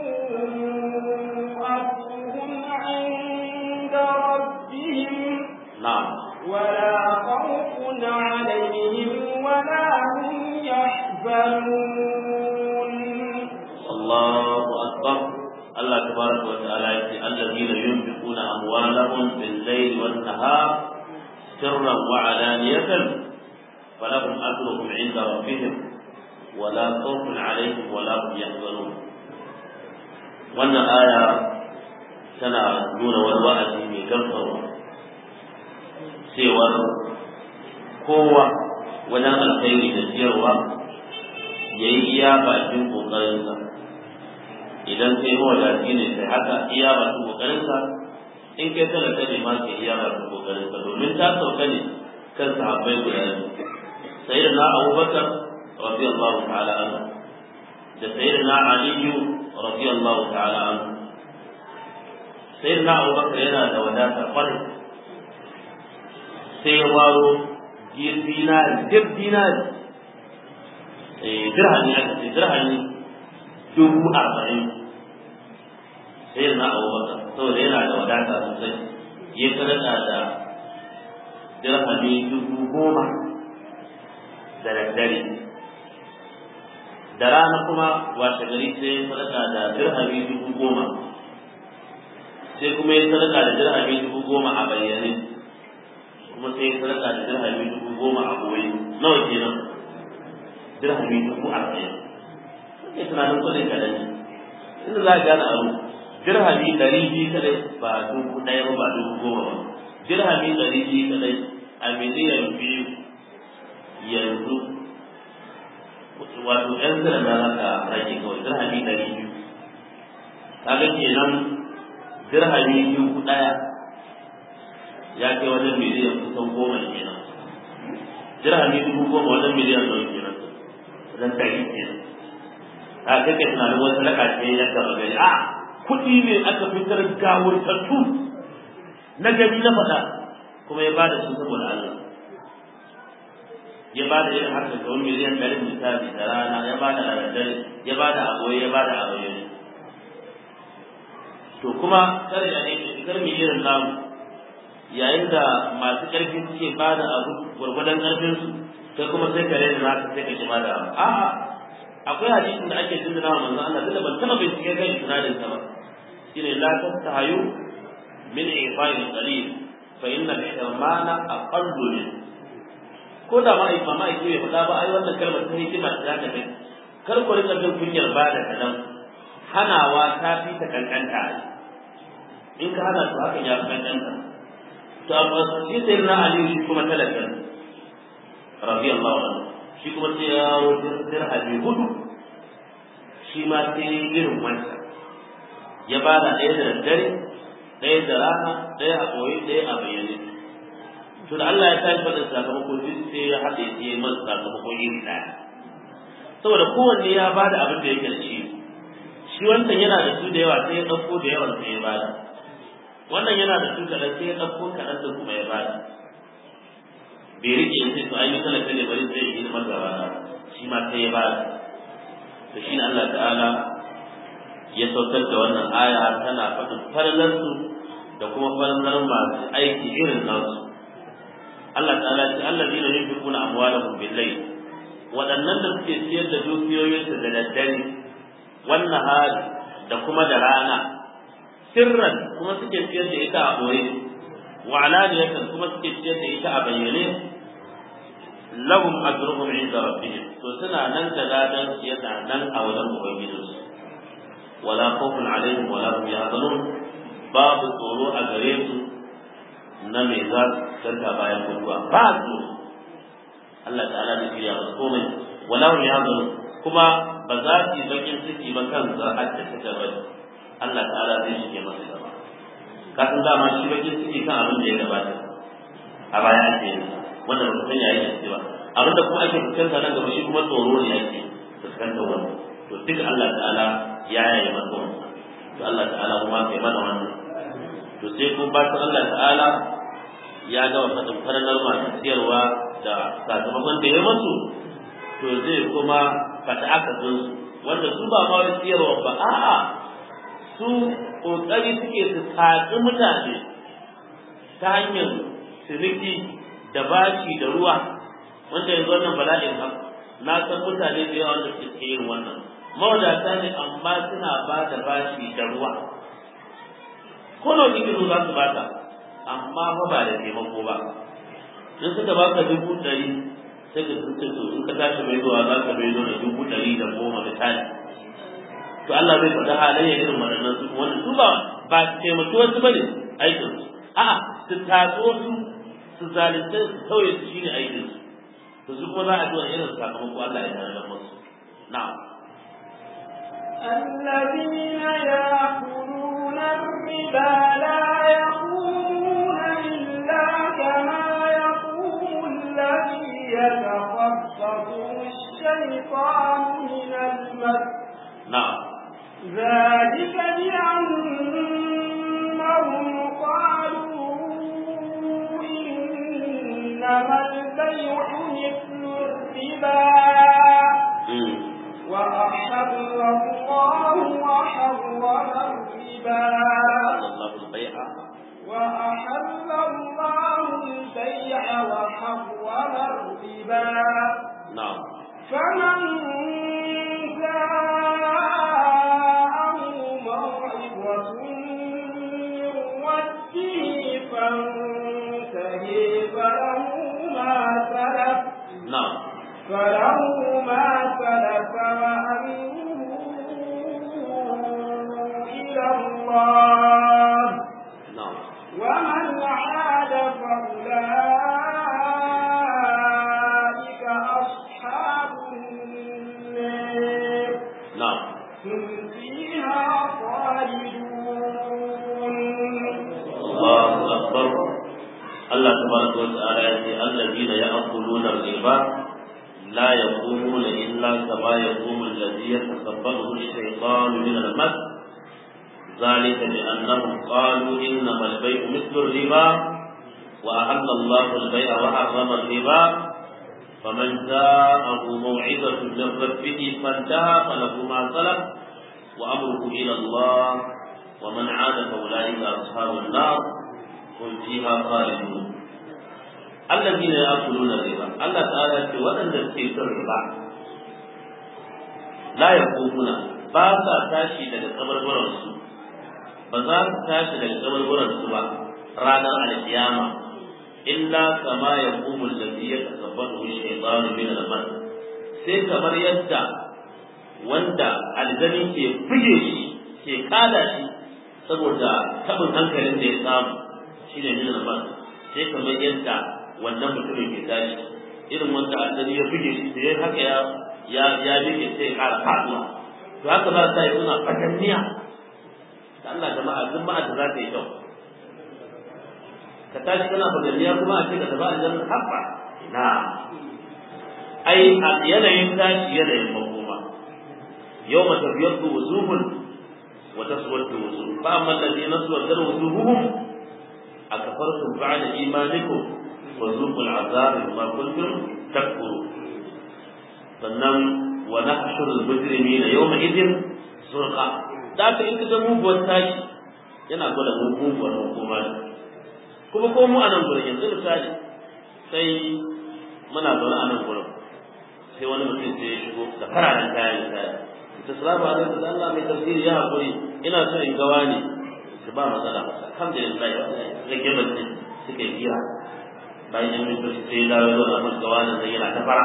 Speaker 2: أجرهم عند ربهم
Speaker 1: نعم
Speaker 2: ولا خوف عليهم ولا هم يحزنون
Speaker 1: الله أكبر الله تبارك وتعالى يقول الذين ينفقون أموالهم بالليل والنهار سرا وعلانية فلهم أجرهم عند ربهم ولا خوف عليهم ولا هم يحزنون wannan aya tana nuna wani wa'azi mai gamsarwa cewar kowa wajen alkhairi da siyarwa ya yi iya bakin ƙoƙarinsa idan kai mawadaci ne kai haka iya ba su kokarinka in kai talaka ne ma kai iya ba su kokarinka domin ta sauka ne kan sahabbai guda biyu sayyidina abubakar radiyallahu ta'ala anhu da sayyidina aliyu radiyallahu ta'ala anhu sayyidina abubakar yana da wadata kwarai sai ya waro dinari duk dinari dirhami aka ce dirhami dubu arba'in sai na abubakar saboda yana da wadata sosai ya sadaka da dirhami dubu goma da daddare da rana kuma washe gari sai ya sadaka da dirhami dubu goma sai kuma ya sadaka da dirhami dubu goma a bayyane kuma sai ya sadaka da dirhami dubu goma a goyi nawa kenan dirhami dubu arba'in kake tunanin kudin kaɗan ne inda za a gane abu dirhami ɗari biyu kaɗai ba dubu ɗaya ba ba dubu goma ba dirhami ɗari biyu kaɗai a miliyan biyu yanzu wato ƴan zira da haka rage kawai dirhami ɗari biyu kaga kenan dirhami dubu ɗaya ya kai wajen miliyan kusan goma kenan dirhami dubu goma wajen miliyan nawa kenan wajen ɗari kenan a kai kai tunanin wasu laka ce ya gaba gari a kuɗi ne aka fitar gawurtattu na gari na faɗa kuma ya bada su saboda Allah ya bada irin haka ga wani miliyan ɗari misali da rana ya bada a daddare ya bada a goye ya bada a bayyane to kuma kar ya ne kar mu irin namu yayin da masu ƙarfi suke bada abu gwargwadon ƙarfinsu sai kuma sai kare da naka sai ka ki bada abu a'a akwai hadisin da ake tunana wa manzon Allah tunda ban taba bincike kan isnadin sa ba shine la tastahayu min ifa'il qalil fa inna al-ihmana aqallu min ko da ma ifa ma yake bai faɗa ba ai wannan kalmar ta hikima ta ta kai kar ku rika jin kunyar bada kadan hanawa ta fi ta kankanta in ka hana su hakan ya fi kankanta to amma shi sai na Ali shi kuma talaka radiyallahu anhu shi kuma sai ya wajen dirhami hudu shi ma sai irin wancan ya ba da ɗaya da daddare ɗaya da rana ɗaya a ɓoye ɗaya a bayyane to da Allah ya tashi faɗin sakamako duk sai ya haɗe sai ya masa sakamako iri ɗaya saboda kowanne ya ba da abin da yake da shi shi wancan yana da su da yawa sai ya ɗauko da yawan sai ya ba da wannan yana da su kaɗan sai ya ɗauko kaɗan da kuma ya ba da bai rike in sai to ai misala ne bari zai yi hidimar da rana shi ma sai ya ba to shine Allah ta'ala ya saukar da wannan aya tana faɗin farlar su da kuma farlar masu aiki irin nasu Allah ta'ala ce allazina yunfiquna amwalahum bil-layl waɗannan da suke siyar da dukiyoyinsu da daddare wannan hali da kuma da rana sirran kuma suke siyar da ita a ɓoye wa alaniyatan kuma suke ciyar da ita a bayyane lahum ajruhum inda rabbihim to suna nan da ladan yana nan a wajen ubangijinsu wala khawfun alaihim wala hum yahzanun babu tsoro a gare su na me za su canta bayan mutuwa ba su Allah ta'ala ne shirya musu komai wala hum yahzanun kuma ba za su yi bakin ciki ba kan zar'ar da suka bari Allah ta'ala zai shige masu gaba kasan dama shi bakin ciki kan abin da ya gabata a baya ake yin wanda ba san yayin da cewa abin da kuma ake fuskanta nan gaba shi kuma tsoro ne ake fuskantar wannan to duk Allah ta'ala ya yaye masa wannan to Allah ta'ala kuma kai mana wannan to sai ko ba Allah ta'ala ya ga faɗin faranar masu siyarwa da sakamakon da ya masu to zai kuma fata aka su wanda su ba ma wani siyarwa ba a'a su kokari suke su tatsi mutane ta hanyar ciniki da bashi da ruwa wanda yanzu wannan bala'in haka na san mutane da yawa wanda suke yin wannan mawadata ne amma suna ba da bashi da ruwa ko nawa kike zo za su bata amma fa ba da taimako ba in suka baka dubu ɗari sai ka sun to in ka tashi mai zuwa za ka mai zo da dubu ɗari da goma misali to Allah zai faɗa halayya irin waɗannan su wanda su ba ba su taimaki wasu bane aikin su a'a su tatso su su zalunce su tauye su shine aikin su to su kuma za a ji wani irin sakamako Allah ya tare da musu na'am
Speaker 2: الذين ذلك بأنهم قالوا إنما البيع مثل الربا وأحل الله وحرم الربا
Speaker 1: الله البيع
Speaker 2: وأحل الله البيع وحرم الربا
Speaker 1: نعم
Speaker 2: فمن جاءه موعظة من ربه فانتهي فله ما سلف
Speaker 1: نعم
Speaker 2: فله ما سلف وأمره إلى الله
Speaker 1: نعم
Speaker 2: ومن عاد فأولئك أصحاب النار
Speaker 1: نعم
Speaker 2: هم فيها خالدون
Speaker 1: الله أكبر الله تبارك وتعالى يقول الذين يأكلون الربا لا يقومون إلا كما يقوم الذي يتكبره الشيطان من المس ذلك بأنهم قالوا إنما البيع مثل الربا وأحل الله البيع وحرم الربا فمن جاءه موعظة من ربه فانتهى فله ما سلف وأمره إلى الله ومن عاد فأولئك أصحاب النار هم فيها خالدون الذين يأكلون الربا الله تعالى يقول وأن تكيس الربا لا يقومون باسا تاشي daga kabarbaransu ba za su tashi daga kabarbaransu ba ranar alkiyama illa kama ya kumul da ya tasabbatu shaytanu min al-mas sai kamar yadda wanda aljani ke buge shi ke kada shi saboda tabin hankalin da ya samu shine min al-mas sai kamar yadda wannan mutumin ke tashi irin wanda aljani ya buge shi da haka ya ya ya bige sai ya kara faduwa to haka za ta yi suna fatanniya da Allah jama'a duk ma'a da za ta yi kyau ka tashi kana fatanniya kuma a ce ka tafi aljanna habba na ai a yanayin tashi yanayin makoma yau mata biyar da wuzuhun wa taswaddu wuzuh fa amma alladhina taswaddu wuzuhuhum akafartum ba'da imanikum wa zuqul azab bima kuntum takfurun sannan wa nahshuru al-mujrimina yawma idin zurqa da ka in ka ga muguwar tashi yana gwada muguwar hukuma ne kuma ko mu a nan gurin yanzu misali sai muna zaune a nan gurin sai wani mutum sai ya shigo da fararen kayan misali ita salamu alaikum da Allah mai tafsiri ya haƙuri ina so in gawa ne su ba matsala alhamdulillah rage bacci suka yi biya bayan yan mintoci sai ya dawo zo da masu gawa nan sai yana ta fara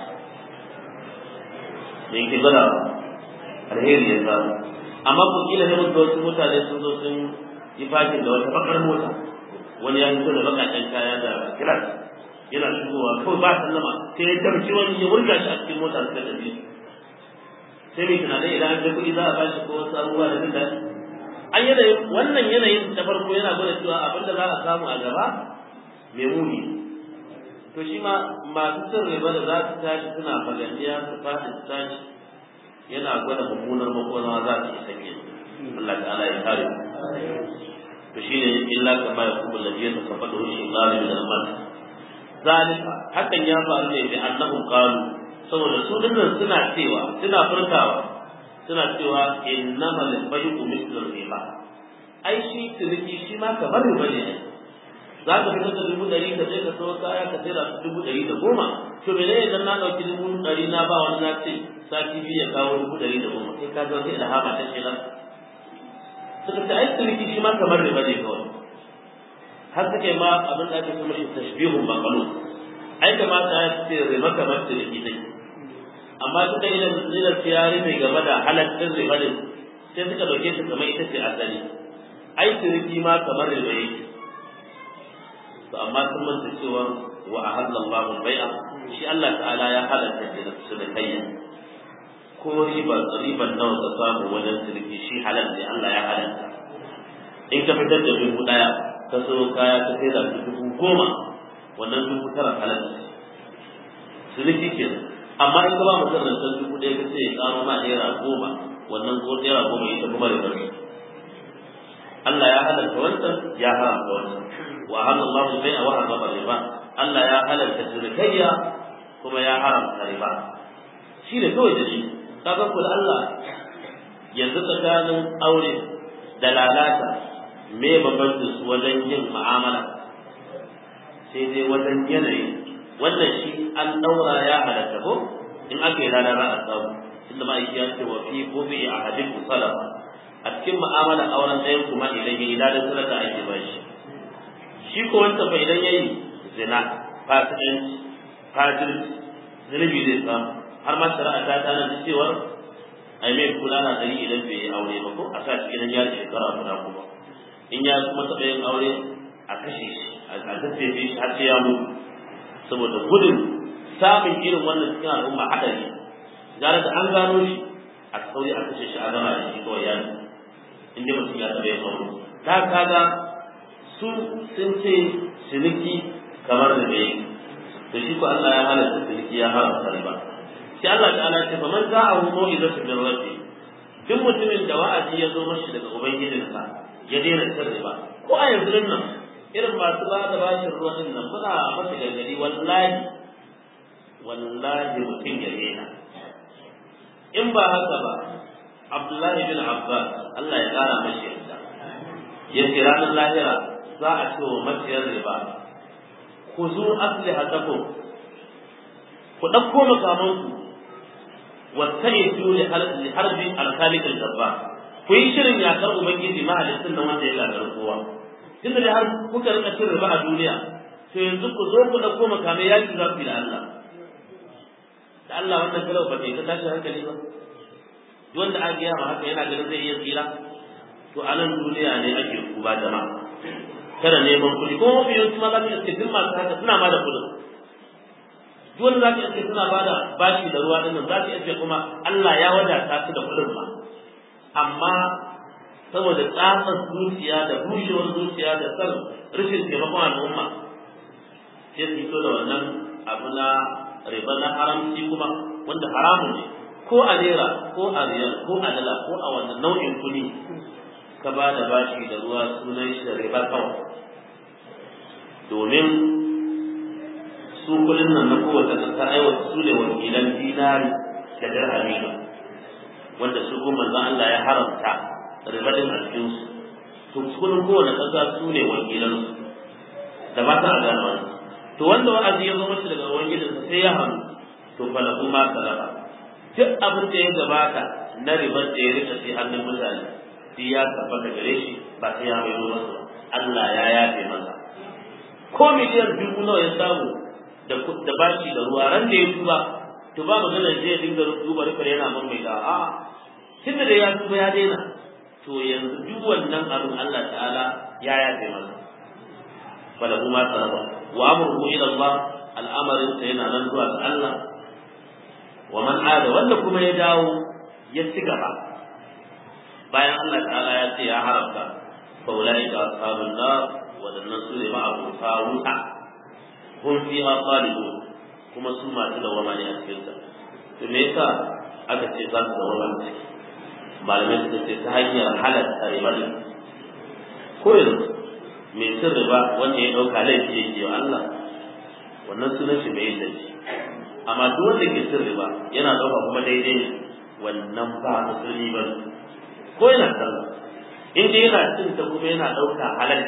Speaker 1: da yake gwada alheri ya samu amma ko kila sai mutu wasu mutane sun zo sun yi fakin da wata bakar mota wani ya fito da bakakken kaya da kilas yana shigowa kawai ba sallama sai ya tarci wani ya wurga shi a cikin mota suka tafi sai mai tunanin idan an ga kuɗi za a bashi ko wasu abubuwa da jin daɗi an yanayin wannan yanayin da farko yana gwada cewa abin da za a samu a gaba mai muni to shi ma masu cin riba da za su tashi suna fagandiya su faɗi su tashi yana gwada mummunar makona za su isa ke Allah ta'ala ya kare to shine illa kama ya kuma lafiya ta kafa da shi Allah min al-mal zalika hakan ya faru ne bi annahum qalu saboda su dinnan suna cewa suna furtawa suna cewa innamal bay'u mithlu riba ai shi ciniki shi ma kamar riba ne za ka fitar da dubu ɗari ka je ka sayo kaya ka sayar da dubu ɗari da goma to mene idan na ɗauki dubu ɗari na ba wani na ce sati biyu ya kawo dubu ɗari da goma sai ka ga wata ilhama ta ce nan suka ce ai ciniki shi ma kamar riba ne kawai har suka yi ma abin da ake kuma shi tashbihun maqalun ai kamata ya ce riba kamar ciniki ne amma suka yi da tiyari mai game da halaccin riba ne sai suka ɗauke shi kamar ita ce asali ai ciniki ma kamar riba yake to amma sun manta cewa wa ahalla Allahu bai'a shi Allah ta'ala ya halatta da su da kayya ko riba riban nawa ka samu wajen ciniki shi halal ne Allah ya halatta in ka fitar da dubu daya ka so kaya ka sai da dubu goma wannan dubu tara halal ne ciniki kenan amma in ka ba mutum rancen dubu ɗaya ka ce ya karo ma naira goma wannan ko naira goma ita kuma riba ce Allah ya halarta wancan ya haramta wancan wa halallahu bai'a wa harrama riba Allah ya halarta cinikayya kuma ya haramta riba shi ne kawai da shi kaga ku Allah yanzu tsakanin aure da lalata me bambancin su wajen yin mu'amala sai dai wajen yanayi wannan shi an daura ya halatta ko in aka yi rana za a samu inda ma'aiki ya ce wa fi gobe a hadin salafa a cikin mu'amalar auren ɗayan kuma idan ya yi ladan sadaka ake ba shi shi ko wanda fa idan ya yi zina fasikanci fajirci zunubi zai samu har ma shari'a ta tana da cewa ai mai kula na dari idan bai yi aure ba ko a sa shi idan ya shekara guda kuma in ya kuma taɓa yin aure a kashe shi a tattafe shi har sai ya mutu saboda gudun samun irin wannan cikin al'umma haɗari gara da an gano shi a sauri a kashe shi a gama da shi kawai ya in dai mutum ya taɓa yin aure ta kaga su sun ce ciniki kamar da bai to shi ko Allah ya halatta ciniki ya haramta riba sai Allah ta'ala ce fa man za'ahu mau'izatu min rabbi duk mutumin da wa'azi ya zo mashi daga ubangijinsa ya daina cin riba ko a yanzu nan irin masu ba da bashin ruwan din nan muna masa gargadi wallahi wallahi mutum ya daina in ba haka ba Abdullahi bin Abbas Allah ya kara mashi yarda ya ce ranar lahira za a ce wa maciyar riba ku zo aslihatakum ku ɗauko makamanku wattaitu li harbi al-khaliq al-jabbar ku yi shirin yakar ubangiji mahaliccin nan wanda ya gagara kowa tunda da har kuka rika cin riba a duniya to yanzu ku zo ku dauko makamai yaki za ku yi da Allah da Allah wannan kalau ba ta tashi hankali ba wanda aka gaya ma haka yana ganin zai iya tsira to a nan duniya ne ake kuba jama'a kada neman kuɗi kuma mafi yawanci ma za ka iske duk masu haka suna ma da kuɗin duk wanda za ka iske suna ba da bashi da ruwa ɗin nan za ka iske kuma Allah ya wadata su da kuɗin ma amma saboda tsatsar zuciya da bushewar zuciya da san rashin taimakon al'umma sai su fito da wannan abu na riba na haramci kuma wanda haramun ne ko a naira ko a riyal ko a dala ko a wannan nau'in kuɗi ka ba da bashi da ruwa sunan shi da riba kawai domin su kuɗin nan na kowace ƙasa aiwata su ne wakilan dinari da dirhami wanda su kuma manzon Allah ya haramta ribadin a cikin su to kullum kowane kasa su ne wakilan su da ba ta a gano wani to wanda wa'azi ya zo mashi daga ubangijinsa sai ya hannu to fa lahu ma salama duk abin da ya gabata na ribar da ya rika sai hannun mutane sai ya tabbata gare shi ba sai ya mai masa Allah ya yafe masa ko miliyan dubu nawa ya samu da da bashi da ruwa ran da ya tuba to ba magana zai dinga duba rufar yana man mai da a tunda da ya tuba ya daina to yanzu duk wannan abin Allah ta'ala ya yafe masa wala kuma sarrafa wa amruhu ila Allah al'amarin sa yana nan zuwa ga Allah wa man ada wanda kuma ya dawo ya ci gaba bayan Allah ta'ala ya ce ya haramta fa ulai ka ashabun nar wadannan su ne ma abuta wuta hum fiha khalidun kuma su masu dawama ne a cikin sa to me yasa aka ce za su dawama a ciki malamai suka ce ta hanyar halatta riba ne ko yanzu mai cin riba wanda ya ɗauka laifi yake wa Allah wannan sunan shi mai yin laifi amma duk wanda ke cin riba yana ɗauka kuma daidai ne wannan ba musulmi ba ne ko yana sallah in dai yana cin ta kuma yana ɗauka halal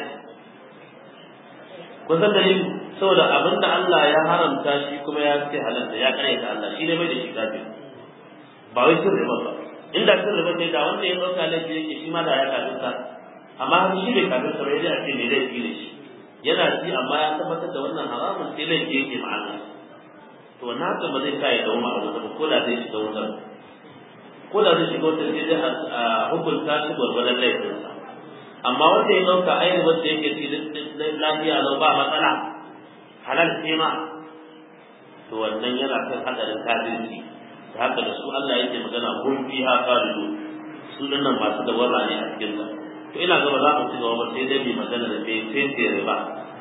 Speaker 1: kun san dalili saboda abin da Allah ya haramta shi kuma ya ce halal ya karyata Allah shi ne mai da shi kafin ba wai cin riba ba inda cin riba ne da wanda ya ɗauka laifi yake shi ma da ya kafin amma har shi bai kafin sa bai a ce ne laifi ne shi yana ci amma ya tabbatar da wannan haramun sai laifi yake ma Allah to wannan haka ba zai sa ya dawo a wuta ba ko da zai shiga wutar ko da zai shiga wutar sai dai a hukunta shi gwargwadon laifinsa amma wanda ya ɗauka ainihin wanda yake ci lafiya lau ba matsala halal ce ma to wannan yana kan hadarin kafirci da haka da su Allah yake magana kun fiha khalidu su dinnan masu dawara ne a cikin ta to ina gaba za mu ci gaba ba sai dai mai magana da sai sai sai riba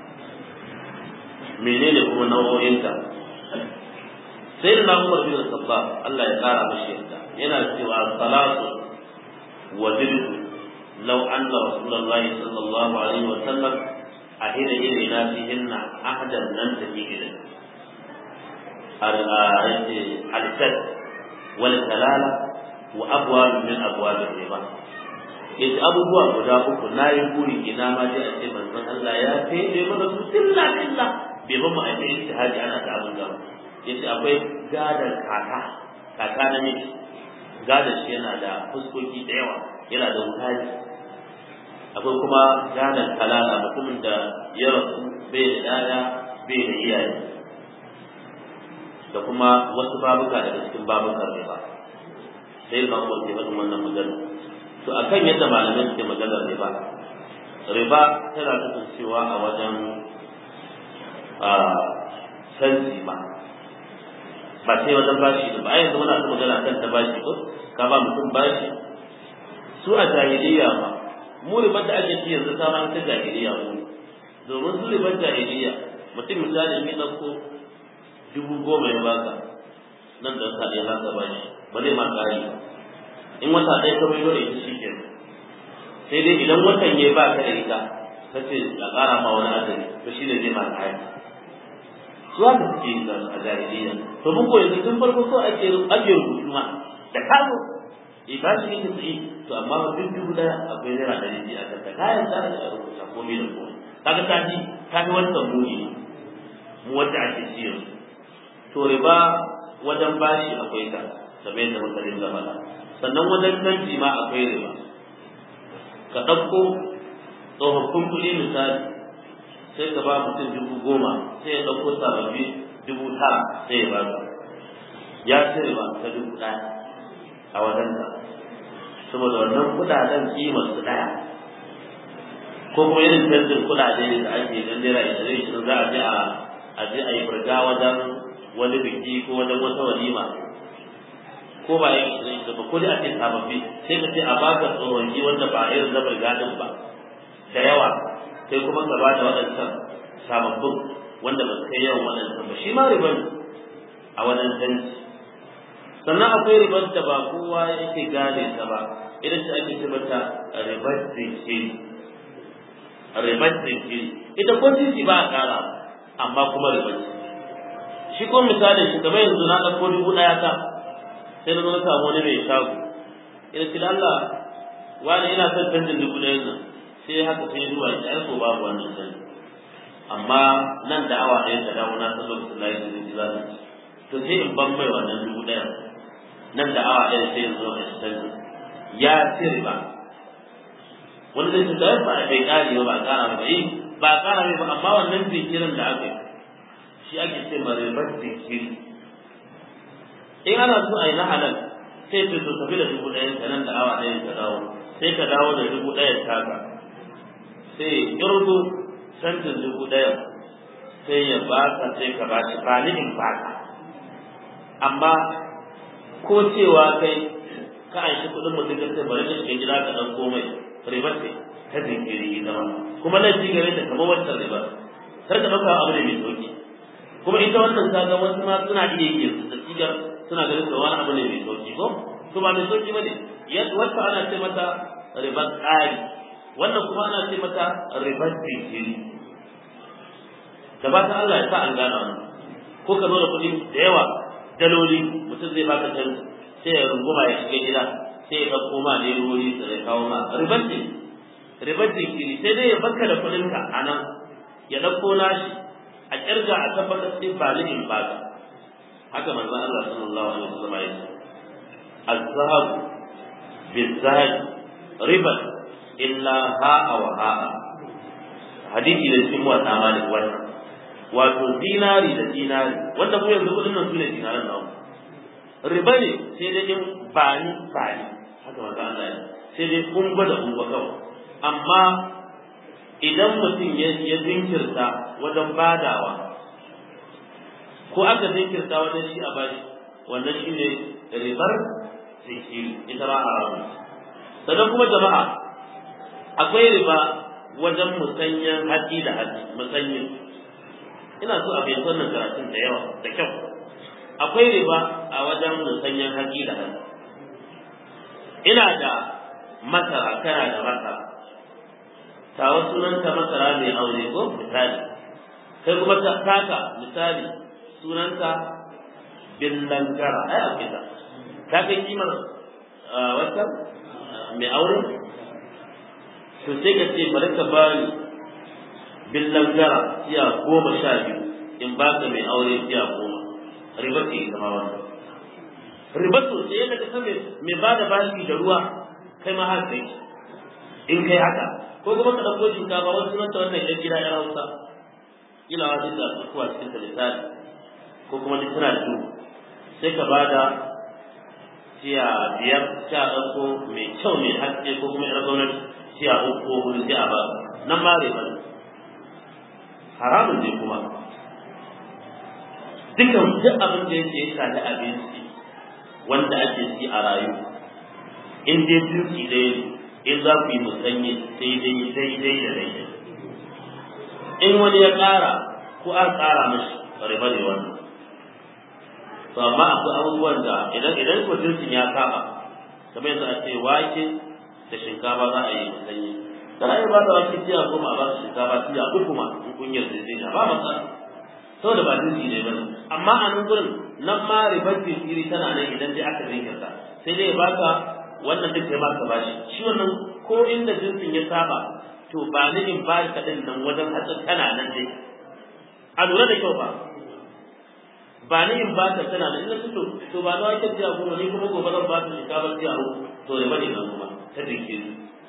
Speaker 1: menene kuma nau'o'inta sai da Umar bin Khattab Allah ya kara mashi yarda yana cewa salatu وزدت لو أن رسول الله صلى الله عليه وسلم أهل إلينا فيهن أحدا لم تجي إليه الشد والكلالة وأبواب من أبواب الربا yace abubuwa guda uku na yi buri ina ma dai a ce manzon Allah ya fede mana su tilla tilla bai ba mu a ce ijtihadi ana ta abin gaba yace akwai gadar kaka kaka na miji gadar shi yana da fuskoki da yawa yana da wutaji akwai kuma gadar kalala mutumin da ya rasu bai da yaya bai da iyaye da kuma wasu babuka daga cikin babukan riba sai ba ko ke wannan wannan magana to akan yadda malamai suke maganar riba riba tana kasancewa a wajen a canji ba ba sai wajen bashi ba a yanzu muna ta magana kan ta bashi ko ka ba mutum bashi su a jahiliya ba mu ribar da ake ci yanzu ta ma ta jahiliya mu domin su ribar jahiliya mutum misali ne ɗauko dubu goma ya baka nan da sa ɗaya za ba shi ba zai ma ƙari ba in wata ɗaya ka maido da ita shi ke sai dai idan watan ya ba ka da ita ka ce a ƙara ma wani azumi to shi ne zai ma ƙari su haka suke yi a jahiliya to mun ko yanzu tun farko so ake ake rubutu ma da kazo eh ba shi ne tsaye to amma ba duk dubu ɗaya akwai naira ɗari biyu a kanta kayan za a rubuta komai da komai kaga ta ji ta fi wancan muni mu wanda ake ci yanzu to riba wajen bashi akwai ta kamar yadda muka rinka faɗa sannan wajen canji ma akwai riba ka ɗauko tsofaffin kuɗi misali sai ka ba mutum dubu goma sai ya ɗauko sababbi dubu tara sai ya ba ka ya ci riba ta dubu ɗaya a wajen ka saboda wannan kuɗaɗen kimar su ɗaya ko kuma irin canjin kuɗaɗe da ake dan naira ishirin ishirin za a je a a je a yi burga wajen wani biki ko wajen wata walima ko ba yin shirin da ba ko dai ake sababbi sai ka ce a baka tsohonji wanda ba irin na burgadin ba da yawa sai kuma ka ba da waɗancan sababbin wanda ba su kai yawan waɗancan ba shi ma riba ne a wajen canji sannan akwai ribar da ba kowa yake gane ta ba idan ta ake ce mata ribar zinkiri ribar zinkiri ita ko titi ba a ƙara amma kuma ribar shi ko misalin shi kamar yanzu na ɗauko dubu ɗaya ta sai na zo na samu wani mai shago ina ce da Allah wani ina son canjin dubu ɗayan nan sai haka sai zuwa ya ai ko babu wannan canji amma nan da awa ɗaya ta dawo na san lokacin da yake zai za su to sai in ban mai wannan dubu ɗayan nan da awa ɗaya sai yanzu a canji ya ci riba wani zai ce ba a bai ƙari ba ba a ƙara ba yi ba a ƙara mai ba amma wannan jinkirin da aka yi shi ake ce ma ribar jinkiri in ana so a yi na halal sai ce to tafi da dubu ɗayan ka nan da awa ɗayan ka dawo sai ka dawo da dubu ɗayan taka sai ƙirgo canjin dubu ɗayan sai ya baka sai ka ba shi ba ni in baka amma ko cewa kai ka an shi kuɗin mutum ka sai bari ka shiga gida ka ɗan komai ribar ce ta jinkiri ita ma kuma nan ci gare ta kamar wancan ribar kar ka ɗauka abu ne mai sauki kuma ita wannan kaga wasu ma suna iya yi da sigar suna ganin da wani abu ne mai sauki ko to ba mai sauki bane yadda wata ana ce mata ribar tsari wannan kuma ana ce mata ribar jinkiri da ba ta Allah ya sa an gane wannan ko ka zo da kuɗi da yawa daloli mutum zai baka can sai ya runguma ya shiga gida sai ya ɗauko ma ne wuri da ya kawo ma ribar ribar jinkiri sai dai ya baka da kuɗinka a nan ya ɗauko nashi a kirga a tabbatar sai ba limin ba ka haka manzon Allah sallallahu alaihi wasallam ya ce az-zahab biz-zahab riba illa ha'a wa ha'a hadisi da cikin wata malik wannan wato dinari da dinari wanda mu yanzu kudin nan sune dinaran nawa riba ne sai dai in bani bani haka manzon Allah ya sai dai kun gwada kun kawai amma idan mutum ya zinkirta wajen badawa ko aka zinkirta wajen shi a bashi wannan shi ne ribar zinkiri ita ba haramun sannan kuma jama'a akwai riba wajen musanyen haƙi da haƙi musanyen ina so a fahimci wannan karatun da yawa da kyau akwai riba a wajen musanyen haƙi da haƙi ina da masara kana da masara tawa sunanta masara mai aure ko misali kai kuma taka misali sunanta billangara ai a kita ka kai kimar wata mai aure to sai ka ce bari ka bani billangara tiya goma sha biyu in ba ka mai aure tiya goma riba ce ita ma wannan riba to sai yadda ka san mai ba da bashi da ruwa kai ma har kai in kai haka ko kuma ka ɗauko shinkafa wasu sunanta wannan ɗan gida ya hausa ila wa da kuwa cikin ta lissafi ko kuma duk tana da sai ka ba da tiya biyar sha ɗauko mai kyau mai haske ko kuma ƴar gwamnati tiya uku ko hudu sai a ba nan ma riba ne haramun ne kuma dukan duk abin da yake ya shafi abinci wanda ake ci a rayu in dai duki ɗaya ne in za ku yi musanye daidai daidai da daidai in wani ya ƙara ko an ƙara mashi riba ne wannan to amma akwai abubuwan da idan idan ko jinsin ya saba kamar yanzu a ce wake da shinkafa za a yi musanye kana iya ba da wake tiya goma a ba su shinkafa tiya uku ma in kun yarda zai ba matsala saboda ba jinsi ne bane amma a nan gurin nan ma ribar jinkiri tana nan idan dai aka jinkirta sai dai ya baka wannan duk ya baka bashi shi wannan ko inda jinsin ya saba to ba ni in ba ka din nan wajen hatsin tana nan dai a lura da kyau ba ba ni in ba ka tana nan ina to to ba na wake jiya goma ni kuma gobe zan ba ta shinkafa jiya uku to ne bane nan kuma ta jinkiri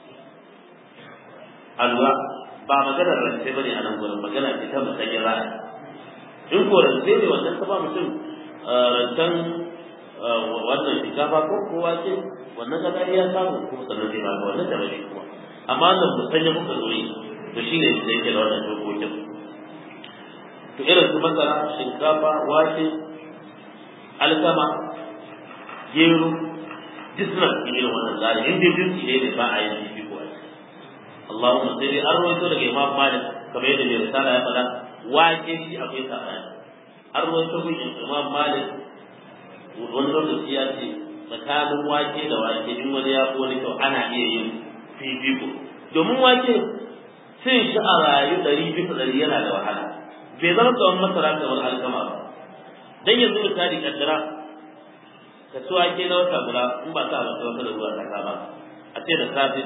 Speaker 1: a lura ba maganar rance bane a nan gurin magana ce ta musayar ra'ayi in ko rance ne wannan ta ba mutum rancen wannan shinkafa ko kowa ce wannan ka ya samu kuma sannan zai baka wannan da bane kuma amma wannan musanya muka zo yi to shine da yake da wannan dokokin to irin su masara shinkafa wake alkama gero duk suna cikin irin wannan tsari in dai jinsi ne da ba a yin jifi ko a Allahumma sai dai an rawaito daga Imam Malik kamar yadda mai risala ya faɗa wake shi akwai sabani an rawaito gun Imam Malik wani lokaci ya ce tsakanin wake da wake in wani ya fi wani kyau ana iya yin fifiko domin wake cin shi a rayu ɗari bisa ɗari yana da wahala bai zama kamar masara kamar alkama ba dan yanzu misali kaddara ka ci wake na wata guda in ba sa abinci wata da ruwa ta kama a ce da safe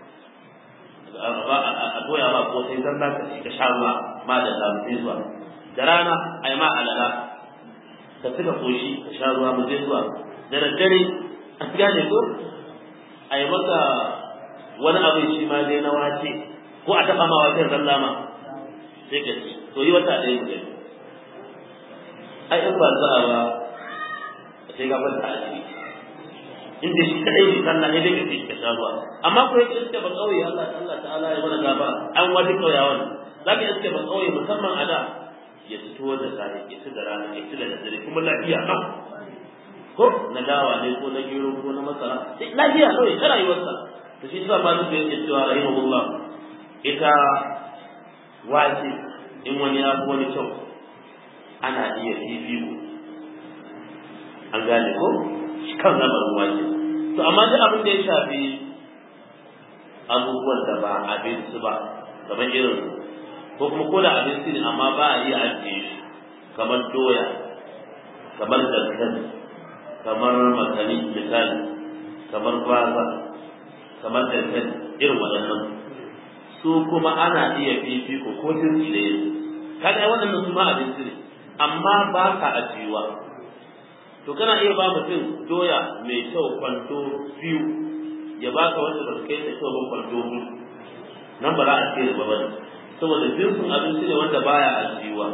Speaker 1: a doya ma ko sai zan ka ci ka sha ruwa ma da zamu zuwa da rana a yi ma alala ka suka koshi ka sha ruwa mu je zuwa da daddare an gane ko a yi maka wani abin shi ma dai na wace ko a taɓa ma wace zalla ma sai ka ci to yi wata ɗaya ku gani ai in ba za a ba sai ka kwanta a ciki in da shi kaɗai ne sallah ne dai ka ce ka sha ruwa amma ko yake iske ba ƙauye Allah Allah ta'ala ya mana gaba an wani ƙauyawan za ka iske ba ƙauye musamman a da ya fito da safe ya ci da rana ya ci da dare kuma lafiya nan ko na dawa ne ko na gero ko na masara sai lafiya kawai ta rayuwarsa to shi sa malu da yake cewa rahimahullah ita wace in wani ya fi wani kyau ana iya fifiko an gane ko shi kan lamarin wace to amma duk abin da ya shafi abubuwan da ba abinci ba kamar irin ko kuma ko da abinci ne amma ba a iya ajiye shi kamar doya kamar dankali kamar makani misali kamar gwaza kamar dankali irin waɗannan su kuma ana iya fifiko ko jinsi da yanzu kaga waɗannan su ma abinci ne amma ba ka ajiyuwa to kana iya ba mutum doya mai kyau kwanto biyu ya baka wanda ba su kai da kyau ba kwanto biyu nan ba za a ce ba ba saboda jinsin abinci ne wanda baya ajiyuwa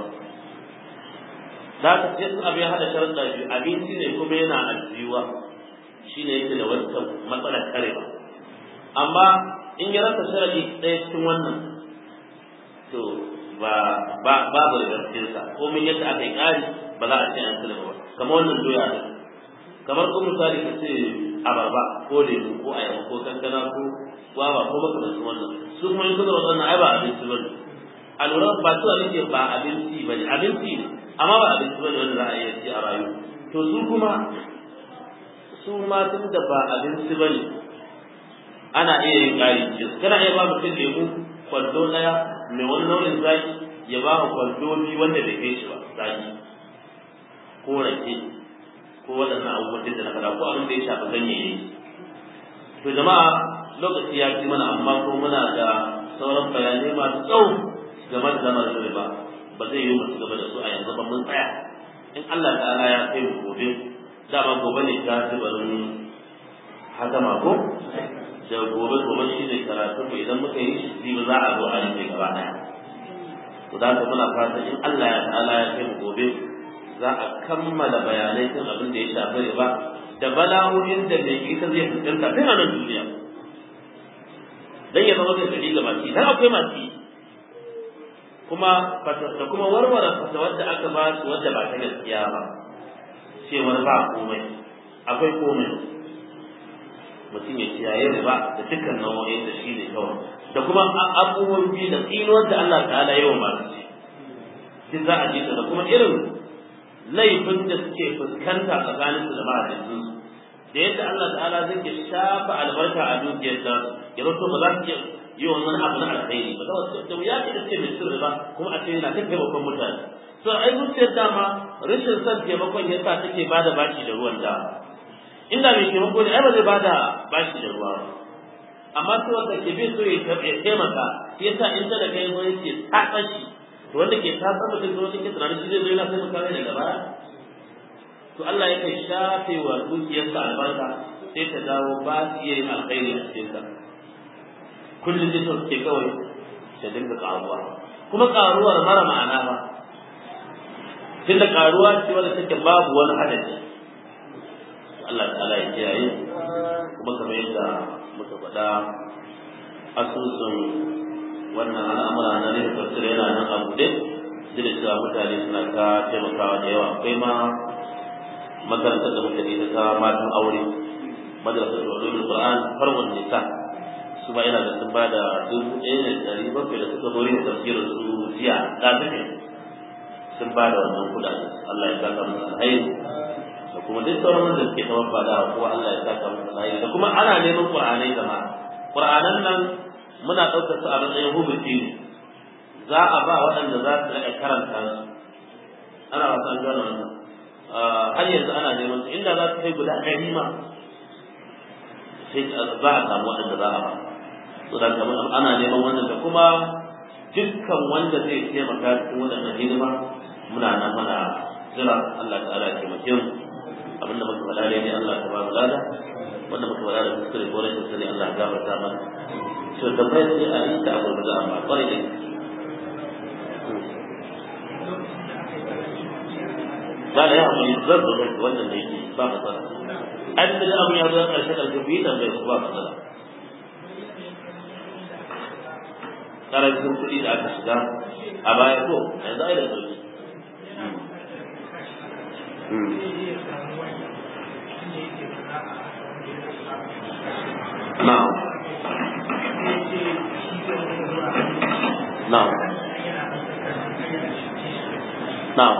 Speaker 1: za ka ce sun abin hada sharuɗa biyu abinci ne kuma yana ajiyuwa shi ne yake da wata matsalar karewa amma in ya rasa sharaɗi ɗaya cikin wannan to ba ba babu da ko min yadda aka yi ƙari ba za a ce an sulma ba kamar wannan doya ne kamar ko misali ka ce abarba ko lemu ko ayaba ko kankana ko gwaba ko makamancin wannan su kuma in suka wannan ai ba abinci ba ne a lura ba su nake ba abinci ba ne abinci ne amma ba abinci ba ne wanda za a iya ci a rayu to su kuma su ma tun da ba abinci ba ne ana iya yin ƙari cikin kana iya ba mutum lemu kwando ɗaya mai wani nau'in zaki ya ba wa kwando biyu wanda bai kai shi ba zaki ko rake ko waɗannan abubuwan da na faɗa ko abin da ya shafi ganyayyaki to jama'a lokaci ya ci mana amma ko muna da sauran bayanai masu tsawo game da zama da riba ba zai yi mu gaba da su a yanzu ba mun tsaya in Allah ta'ala ya kai mu gobe dama gobe ne ta zubarin hatama ko da gobe gobe shi ne karatu mu idan muka yi shi ba za a zo a yi gaba daya to da ka muna fata in Allah ya ta'ala ya kai mu gobe za a kammala bayanai kan abin da ya shafi riba da bala'o'in da mai ita zai fuskanta tun a nan duniya dan ya zama kai ga masu dan akwai masu kuma da kuma warware fata wadda aka ba su wadda ba ta gaskiya ba cewar ba komai akwai komai mutum ya kiyaye riba da dukkan nau'o'in da shi ne kawai da kuma abubuwan biyu da tsinuwar da Allah ta'ala yawan masu ci duk za a ji da kuma irin laifin da suke fuskanta tsakanin su da mahaifinsu da yadda Allah ta'ala zai ke shafa albarka a dukiyar ta ya zato ba za su iya yi wannan abu na alkhairi ba da wuya ce da ce mai sirri ba kuma a ce yana ta taimakon mutane to ai zuciyar dama rashin son taimakon ya sa take bada bashi da ruwan da inda mai taimako ne ai ba zai bada bashi da ruwa ba amma sai wanda ke bai so ya taimaka shi yasa in ta da kai zo yake tatsa shi to wanda ke tatsa mutum ko wanda ke tunanin shi zai zo yana taimaka mai daga baya to Allah ya kai shafe wa dukiyarsa albarka sai ta dawo ba su iya yin alkhairi a cikin ta kullum da suke kawai ta dinga karuwa kuma karuwar mara ma'ana ba tunda karuwa ce wanda take babu wani adadi Allah ta'ala ya kiyaye kuma kamar yadda muka faɗa asusun wannan al'amura na ne tafsir yana nan a buɗe duk da cewa mutane suna ta taimakawa da yawa akwai ma makarantar da muka ita ta matan aure madrasar ulumul qur'an farwan nisa su ba yana da sun ba da dubu ɗaya da ɗari bakwai da suka zo yin tafsirin su jiya ɗafi sun ba da wannan kuɗaɗe Allah ya saka musu alhairi da kuma duk sauran wanda suke ta wabba da kowa Allah ya saka musu alhairi da kuma ana neman qur'anai jama'a qur'anan nan muna ɗaukar su a matsayin hubuti ne za a ba waɗanda za su riƙa karanta su ana wasan gano wannan har yanzu ana neman su inda za su kai guda ɗari ma sai za a samu waɗanda za a ba to da kamar ana neman wannan da kuma dukkan wanda zai taimaka cikin waɗannan hidima muna nan mana jira Allah ta'ala ya taimake mu abinda muka faɗa ne Allah ta ba mu lada wanda muka faɗa da kuskure ko rashin sani Allah ya gafarta mana to tambayar sai a yi ta abu da amma kwarai da ba da ya amfani zan zo wannan da yake ba matsala an da abu ya zo ƙarshe ƙarshe biyu tambayar ku ba matsala karancin kuɗi da aka shiga a baya ko yanzu ai da sauki Now. Now. Now.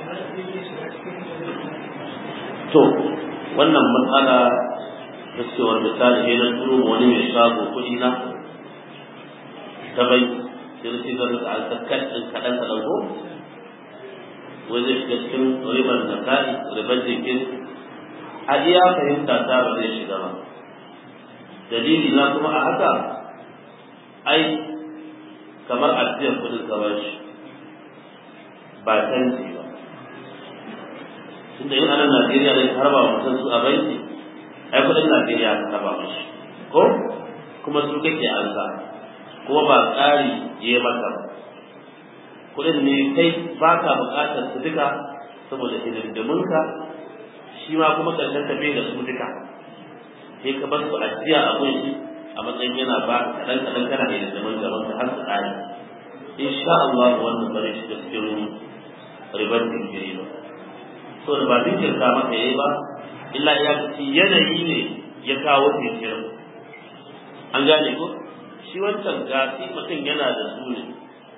Speaker 1: To, wannan matsala da cewar misali ne na turo wani mai shago kuɗi na ta bai sai da shigar da alkakkan ɗin kaɗan kaɗan ko wai zai shiga cikin ribar da ka'i ribar jikin a iya fahimta ta ba zai shiga ba dalili na kuma a haka ai kamar ajiyar kudin ka ba shi ba canji ba tunda yin anan Najeriya ne har ba mutum su a banki ai kudin Najeriya ka taba mashi ko kuma su kake alza kuma ba tsari ya maka ba kudin ne kai ba ka bukatar su duka saboda hidindiminka shi ma kuma karshen tafiye da su duka sai ka bar su ajiya a gunshi a matsayin yana ba kaɗan kaɗan kana da hidindimin gaban ka har su ƙare insha Allah wannan bare shi da cikin ribar jinkiri ba so da ba jinkirta maka yayi ba illa ya ci yanayi ne ya kawo jinkirin an gane ko shi wancan gasi mutum yana da su ne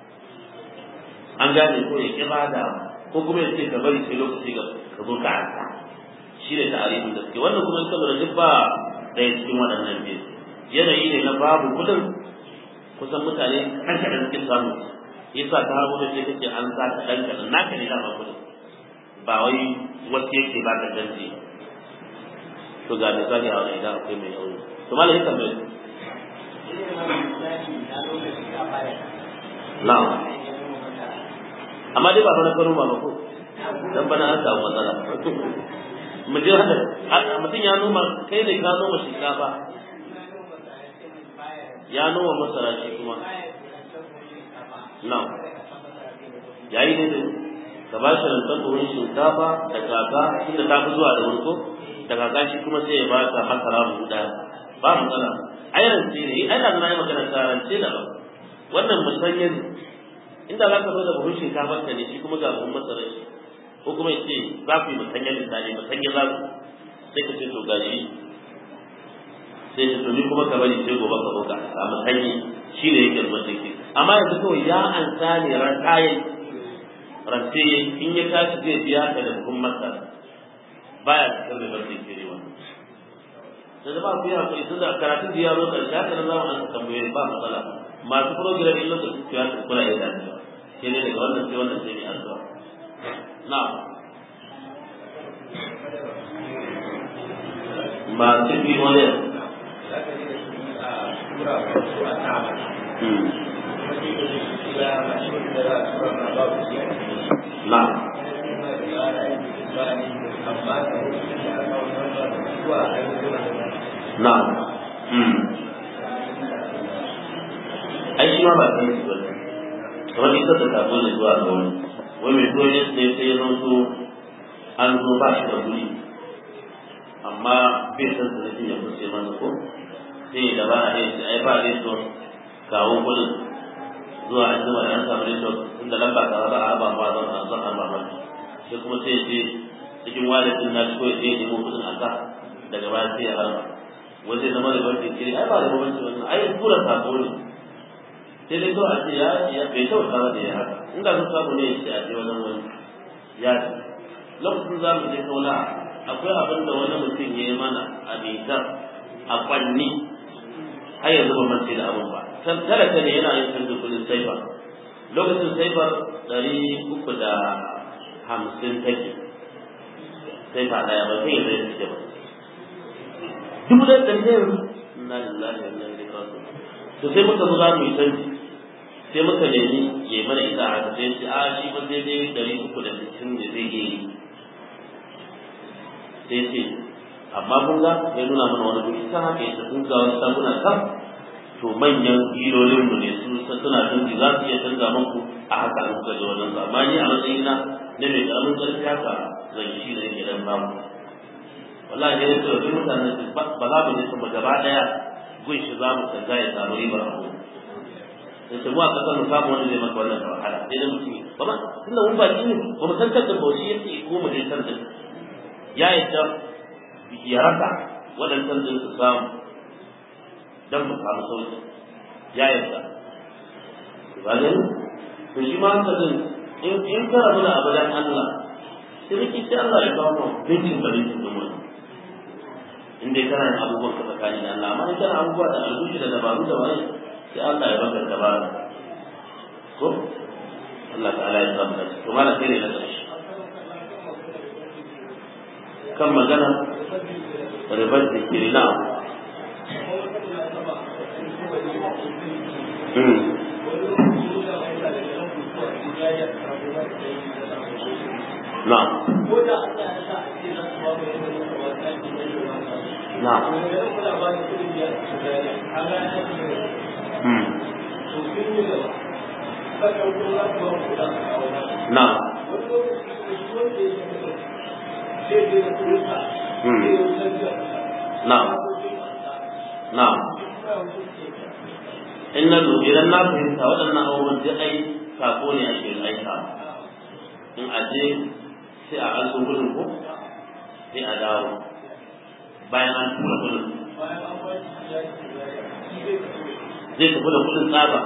Speaker 1: an gane ko ya kira da ko kuma ya ce ka bari sai lokaci ga ka zo ka arka shi ne ta'arifin da suke wannan kuma saboda duk ba ɗaya cikin waɗannan biyu yanayi ne na babu kudin kusan mutane ɗan kaɗan suke samu yasa ta hagu da ce kake an sa ka ɗan kaɗan naka ne dama kudin ba wai wasu yake ba ka canji to ga misali a wani idan akwai mai aure to malam ya tambaye na'am amma dai ba bana karo ba ko dan bana an samu matsala mu je hada mutum ya noma kai ne ka noma shinkafa ya noma masara shi kuma na'am yayi ne ka ba shi rantar buhun shinkafa da kaka inda ta fi zuwa da wurko da kaka shi kuma sai ya ba ka masara buhu ɗaya ba matsala ai rance ne ai da na yi magana ta rance da ba wannan musanya ne inda za ka zo da buhun shinkafa ka ne shi kuma ga buhun masara shi ko kuma ya ce za ku yi musanya misali musanya za ku sai ka ce to gashi sai ce to ni kuma ka bari sai gobe ka buka a musanyi shi ne yake rubuta ke amma yanzu kawai ya an ne ran kayan rance in ya tashi zai biya ka da buhun masara baya da kan da ke rewa da zama ku yi hakuri tun da karatun da ya zo ƙarshe haka na zama an tambaye ba matsala masu program in lokacin ku ya ta kula ya dace sai ne daga wannan sai wannan sai ne addu'a na masu bi wani na na ai shi ma ba san su bane kamar ita da ta zo zuwa ga wani wai mai zuwa ne sai sai ya zo an zo ba shi da kuɗi amma bai san su da ya kusa masa ko sai da ba a yi ai ba zai so kawo kuɗin zuwa an zama da an samu rishon inda lamba ta ba a ba ma zan a zan a ba ma sai kuma sai ya ce cikin walidin na shi ko ya je ya nemo kuɗin a ka daga baya sai ya harba wanda ya zama da barci kiri ai ba da bambanci wannan ai tura sako ne sai dai kawai a ce ya ya bai kyauta ba da ya haka in da sun samu ne ya ce a je wajen wani ya ce lokacin za mu je kaula akwai abin da wani mutum ya yi mana a nijar a kwanni har yanzu ba mace da abin ba talaka ne yana yin canjin kudin saifa lokacin saifar ɗari uku da hamsin take saifa ɗaya ba sai ya zai suke ba dubu da ɗari da yanzu inna lillahi wa inna ilaihi raji'un to sai muka zo za mu yi canji sai muka nemi ya mana ita a haka sai a shi ba zai dai ɗari uku da sittin ne zai iya yi sai ce amma kun ga ya nuna mana wani guri ta haka ya sun ga wasu sabuna kan to manyan hilolin mu ne su suna canji za su iya canza muku a haka an kuka je wajen su amma ni a matsayina na mai ƙaramin ƙarfi haka zan yi shi da yake dan samu wallahi ne da duk mutanen su ba za mu ne su gaba daya gun shi za mu canza ya samu riba a gurin sai ce mu a kasar mu samu wani zai maka wannan da wahala sai da mutum ba ma tunda mun baki ne ba mu san kankan bauchi yake ko mu je kan din ya yadda ya rasa waɗancan din su samu dan mu samu sauki ya yadda ba ne to shi ma haka din in in ka rabu da abu dan Allah sai riki sai Allah ya kawo mu bincin da bincin da mu in dai kana yin abubuwan ka tsakani da Allah amma in kana abubuwa da albushi da dabaru da wani sai Allah ya baka dabara ko Allah ta'ala ya samu dace to mala sai ne na ƙarshe kan magana ribar da ke na Na'am. Na'am. Na'am. Na'am. Na'am. In na idan na fahimta waɗannan abubuwan duk ai sako ne a cikin aika. In aje sai a an so gudun ko sai a dawo bayan an tura kudin zai tafi da kudin tsaba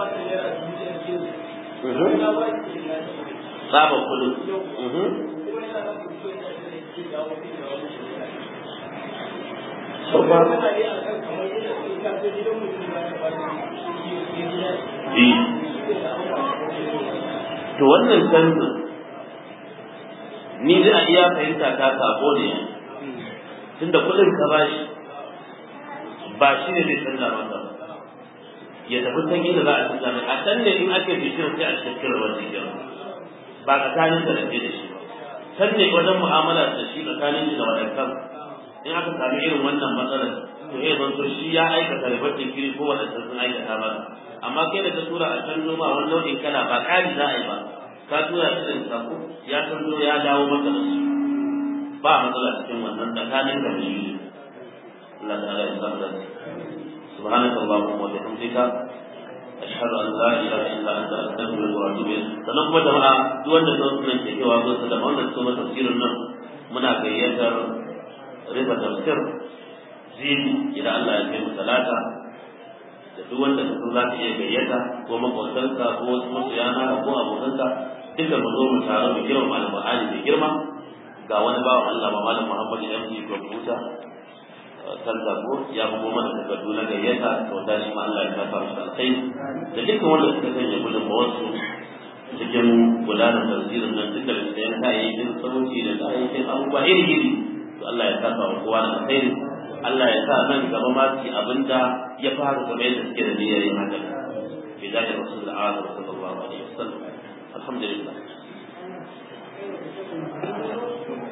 Speaker 1: tsaban kudin to wannan canjin ni da a iya fahimta ta sako ne tunda kuɗin ka bashi ba shi ne zai canza masa ya tafi san inda za a canza mai a can ne in ake bishiyar sai a cikin rawar jikin ba tsakanin da rage da shi ba can ne wajen mu'amala da shi tsakanin shi da wadankan in aka sami irin wannan matsalar to ya zanto shi ya aikata ribar jinkiri ko wadancan sun aikata ba amma kai da ka tura a can noma wani nau'in kala ba kari za a yi ba ka tura shi da sako ya san zo ya dawo maka da su ba matsala cikin wannan tsakanin da shi Allah ta'ala ya samu da سبحانك اللهم وبحمدك أشهد أن لا إله إلا أنت أستغفرك وأتوب إليك sannan kuma jama'a duk wanda sun sunan ke cewa zo su da wannan su tafsirin nan muna gayyatar riba tafsir zidu idan Allah ya kai mu talata da duk wanda ka za ka iya gayyata ko makwabtanka ko wasu masuyana ko abokanka duka mu zo mu taru mu girma alƙur'ani da girma ga wani bawan Allah ba malam Muhammad MD Kwamfuta kan ko ya bugo mana takardu na gayyata to da shi ma Allah ya kafa shi alkai da dukkan wanda suka sanya gudun wasu cikin gudanar tafsirin nan duka da sayan kayayyakin sauti da kayayyakin abubuwa iri iri to Allah ya kafa wa kowa da alkhairi Allah ya sa nan gaba ma su abinda ya fara kamar yadda suke da niyyar yin haka bi da Rasul Allah sallallahu alaihi wasallam alhamdulillah